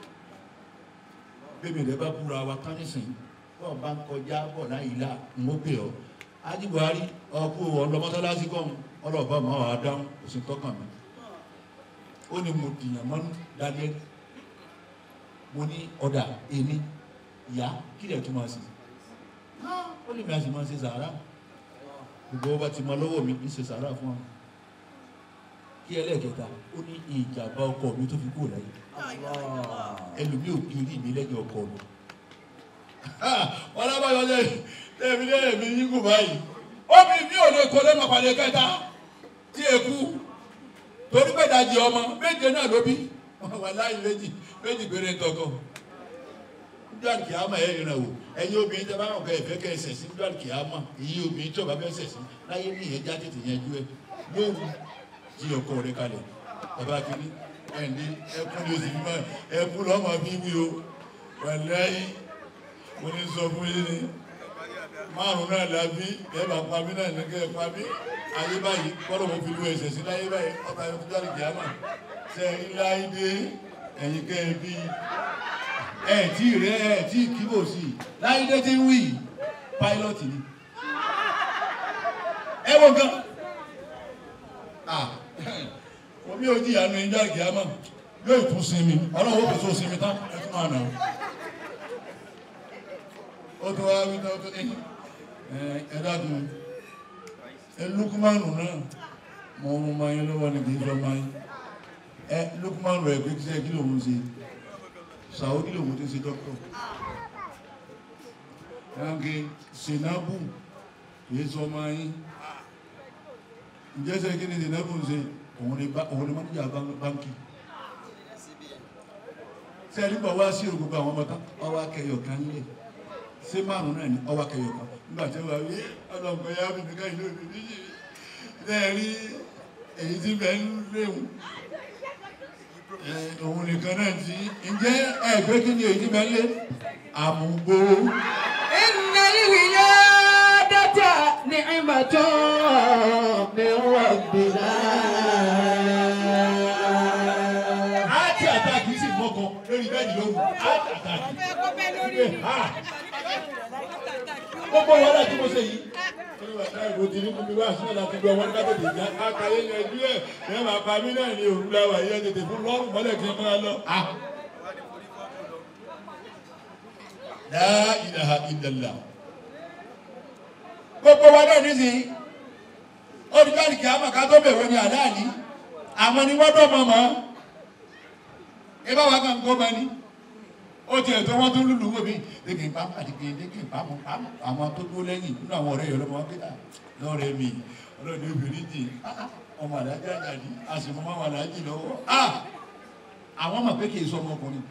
bébè rẹ bá búra wa tán nísìnyí bọ́ọ̀ bá ń kọjá bọ̀ láyìí là ń ó bẹ̀ ọ́ ájí buhari ọkú ọlọmọsálásí kọ́hún ọlọ́ọ̀bá máa wà á dáhùn òsì tọ́kàn mi ó ní mo dìyàn mọ́nú daniel mo ní ọ̀dà èmi ìyá kí lè tún máa ṣe ó lè mi àti máa ṣe sàárà gbogbo ọba ti máa lọ́wọ́ mi ń ṣe sàárà fún wa kí ẹlẹ́ẹ̀kẹta ó ní ìjàmbá ọkọ mi tó fi kúrò láyé ẹlòmíì ò kiri mi lẹ́yìn ọkọ mi wọn lábàáyọ lẹ tẹ̀mí lẹ́yìn mi yín kù báyìí omi mi ò lè kó lẹ́nu àpàdé kẹta tí e kú torí pé ìdajì ọmọ méje náà ló bí wà láyé méjì méjì péré tọkọ nígbà kìámà ẹ rìnrìn àwò ẹ̀yin obìnrin tẹ bá wọn kọ ẹfẹ kẹ ẹsẹ sí nígbà kìámà èyí obìnrin tí ọba fẹ́ ẹsẹ sí láyé ní ìyẹn já tètè yẹn jú ẹ lóru jí ọkọ rẹ kalẹ̀ bàbá kiri ẹni ẹkún ni o sì fi máa ẹkún lọ́mọ bí wí o wà láyé mo ní sọ fún yín ni márùn náà la bí ẹ bá pa mí náà ní kẹ́ ẹ pa mí ayé báyìí kọ́lọ̀ mo fi lu ẹsẹ̀ sí láyé báyìí ọba ẹ̀ fún jáde kìámà ṣe ń láyé dé ẹ̀yin kẹ́ ẹ bí ẹ tí rẹ ẹ tí kíbò sí i láyé dé ti ń wí pilot ni ẹ wọ gan omi ò jìyà nu ẹ̀yin jáde kìámà yóò tún sinmi ọlọ́wọ́ kò tó sinmi tán ẹ tún máa nà ó ó tó wá wí tó tó ní ẹ dákun ẹ lukumanu náà mo mú ma yín lọ́wọ́ ni kì í sọ ma yín ẹ lukumanu ẹ pé kíṣẹ́ kí lòun ṣe sàwọ́ kí lòun ti ṣe dọ́kítọ̀ yanke sinabu kì í sọ ma yín ǹjẹ́ sẹ́ kí ni sinabu ń ṣe òun ni mọ́níjà báńkì sẹ́ẹ̀lì bọ̀ wá sí ògùn àwọn ọmọ tán ọwọ́ akẹyọ̀ kan lẹ̀ ṣé márùn náà ni ọwọ́ akẹyọ̀ kan nígbà tí wọ́n wí ọlọ́gbọ̀n yá mi nìkan ìlú òbí níyì lẹ́ẹ̀rí èyí tí bẹ́ẹ̀ ń léwu òun nìkan náà ti ǹjẹ́ ẹ̀gbẹ́ kí ni èyí bẹ́ẹ̀ lé àmúgbó Inna al-wiladata ni'matun min rabbina. àti àtàkì sì mọ́kọ lórí bẹ́ẹ̀ni lóhùn àti àtàkì gbogbo wàhálà tí mo ṣe yìí ìbò tí ní kúmi wá sí ọ̀nà àti gbọ́ wọn kájọ tèjà àkàyé yẹn jú ẹ̀ ẹ̀ máa pa mí náà ní òru láwà yẹn tètè fún lọ́rùn mọ́lẹ̀ kí n máa lọ. La ilaha illallah. gbogbo wa náà nísìnyí olùdarí kí a máa ká tó bẹ̀rẹ̀ ní àdáàní àwọn ni wọ́n dọ̀ mọ́ mọ́ ẹ bá wa kàn kó ma ní ó tiẹ̀ tó wọ́n tó lùlù wò mí lékè ń pamọ́ àti kéde lékè ń pamọ́ pamọ́ àwọn tó dúró lẹ́yìn nínú àwọn ọ̀rẹ́ yẹn lọ́mọ wọn kéda lọ́rẹ́ mi ọlọ́ọ̀ni obìnrin jì ọmọ àdájọ́ àjàdí a sì mọ́ àwọn àdájì lọ́wọ́ àwọn mọ̀ pé kì í sọ ọmọkùnrin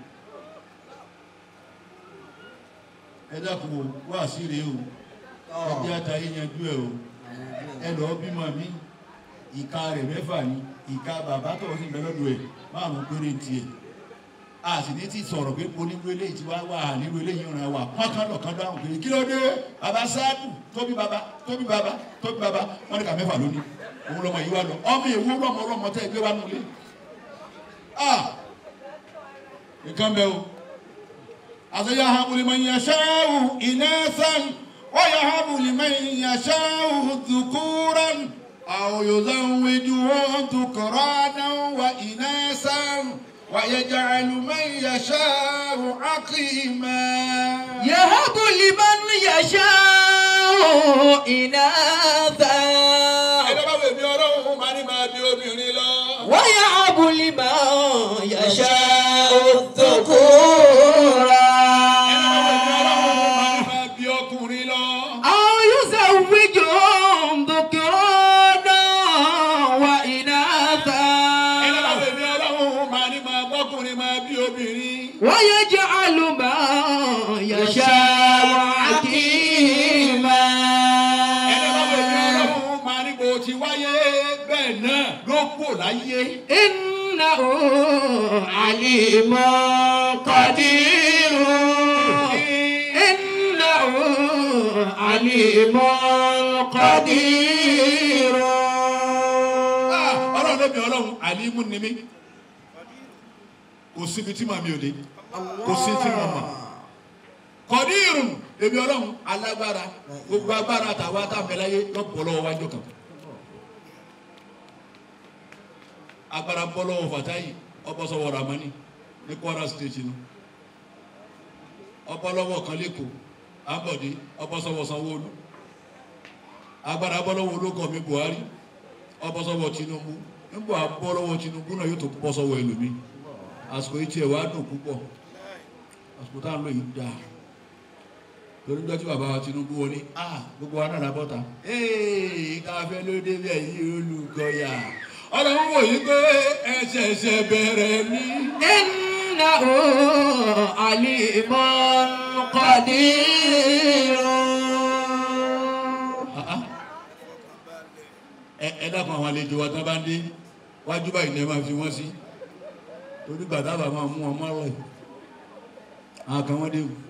ẹ dákun o wá sí rèé o ẹ jẹ́ àtàyè yanjú ẹ o ẹ lọ́ọ́ bímọ mi ìka rẹ̀ mẹ́fà ni ìka bàbá tó sì mẹ́lọ́dọ̀ ẹ̀ márùn-ún péré tiẹ̀ a sì ní ti sọ̀rọ̀ pé onírú eléyìí ti wá wà nírú eléyìí ràn wá pọ́nkán lọ̀kan dáhùn pé kí ló dé bàbá sáàdù tóbi bàbá tóbi bàbá tóbi bàbá wọn ní ká mẹ́fà lónìí òun lọmọ yìí wá lọ ọmọ èwo lọmọ ọlọmọ tẹ ẹgbẹ́ wa nulẹ̀ ah nǹkan bẹ́ẹ̀ o àti yahabu liman yasha'u inathan wa yahabu liman yasha'u dhukuran aw yuzawwijuhum dhukranan wa inathan. ويجعل من يشاء عقيما يهب لمن يشاء إناثا ẹni bá wèmí ọlọ́run máa ní máa bí obìnrin lọ. ويهب لمن يشاء الذكورا ẹni bá wèmí ọlọ́run máa ní máa bí ọkùnrin lọ. أو يزوجهم ذكرانا وإناثا ẹni bá wèmí ọlọ́run máa ní máa bọ́kùnrin máa bí obìnrin. ويجعل ما يشاء عقيما ẹni bá wèmí ọlọ́run máa ní bó ti wáyé bẹ́ẹ̀ náà ló kù láyé. إنه عليم قدير إنه عليم قدير Ah, ọlọ́run lẹ́mi ọlọ́run àlímú ni mí kò síbi tí màmí ò dé kò sí tí mo mọ̀ kọ́dírùn èmi ọlọ́run alágbára gbogbo agbára tàwa tá a fẹ́ láyé lọ́pọ̀ lọ́wọ́ wájú kan agbára bọ́ lọ́wọ́ fàtáyì ọbọ̀sọ̀wọ̀ ramani ní Kwara state nu ọbọ̀ lọ́wọ́ kan lẹ́kọ̀ọ́ abọ̀dé ọbọ̀sọ̀wọ̀ sanwó-olú agbára bọ́ lọ́wọ́ olókọ̀ mi Buhari ọbọ̀ sọ́wọ́ Tinubu nígbà bọ́ lọ́wọ́ Tinubu náà yóò tó bọ́ sọ́wọ́ ẹlòmí àsìkò yìí tiẹ̀ wá dùn púpọ̀ àsìkò tá à ń lò yìí dáa torí gbọ́dọ̀ tí bàbá wa Tinubu wọlé ah gbogbo wa náà lábọ́ta ee káfẹ́ ló dé bẹ́ẹ̀ yí olùkọ́yà ọlọ́run wò yí pé ẹsẹ̀ẹsẹ̀ bẹ̀rẹ̀ ní. إنه عليم قدير Ah, ah. ẹ ẹ dákun àwọn àlejò wa tán bá ń dé wájú báyìí lẹ́ẹ̀ máa fi wọ́n sí torí gbàdá bàbá máa mú wọn mọ́rọ̀ ẹ̀ àwọn kan wọ́n dé o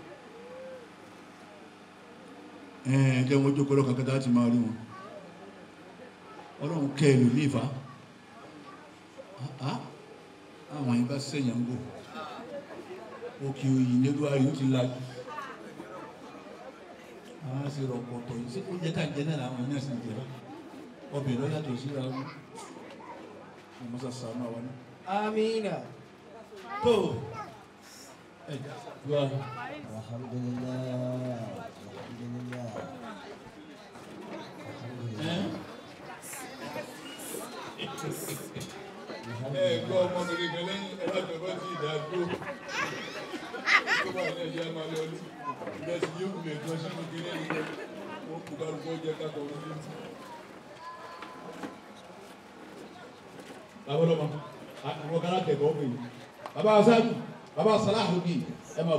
ẹ ẹ jẹ́ wọn jókòó lọ́kàn kẹta láti máa rí wọn ọlọ́run kẹ́ ẹ lò ní ìfà Ah, ah. àwọn yìí bá sẹ̀yìn ń bò òkè òyì nígbàrí ó ti lajú àwọn á sì rọpòtò yìí sí oúnjẹ tá à ń jẹ náà làwọn yìí náà sì ń jẹ náà ọbẹ̀ lọ yàtọ̀ síra wọn ọmọ sàṣà náà wọn. آمين tó ẹ wá الحمد لله الحمد لله ẹ gbọ́ ọmọbìnrin kan lẹ́yìn ẹlọ́dọ̀ọ́bọ̀ tí ìdá dúró tó bá ilé ẹ̀jẹ̀ máa lọ ní ìrẹsì yóò wulẹ̀ gan sínú kiri ẹ̀yìn wọn kò kálukọ́ jẹ kákọ̀ wọn ní. bàbá ọlọ́mọ àwọn kan láti ẹ̀kọ́ pè é bàbá asájú bàbá sàláhùn bíi ẹ máa.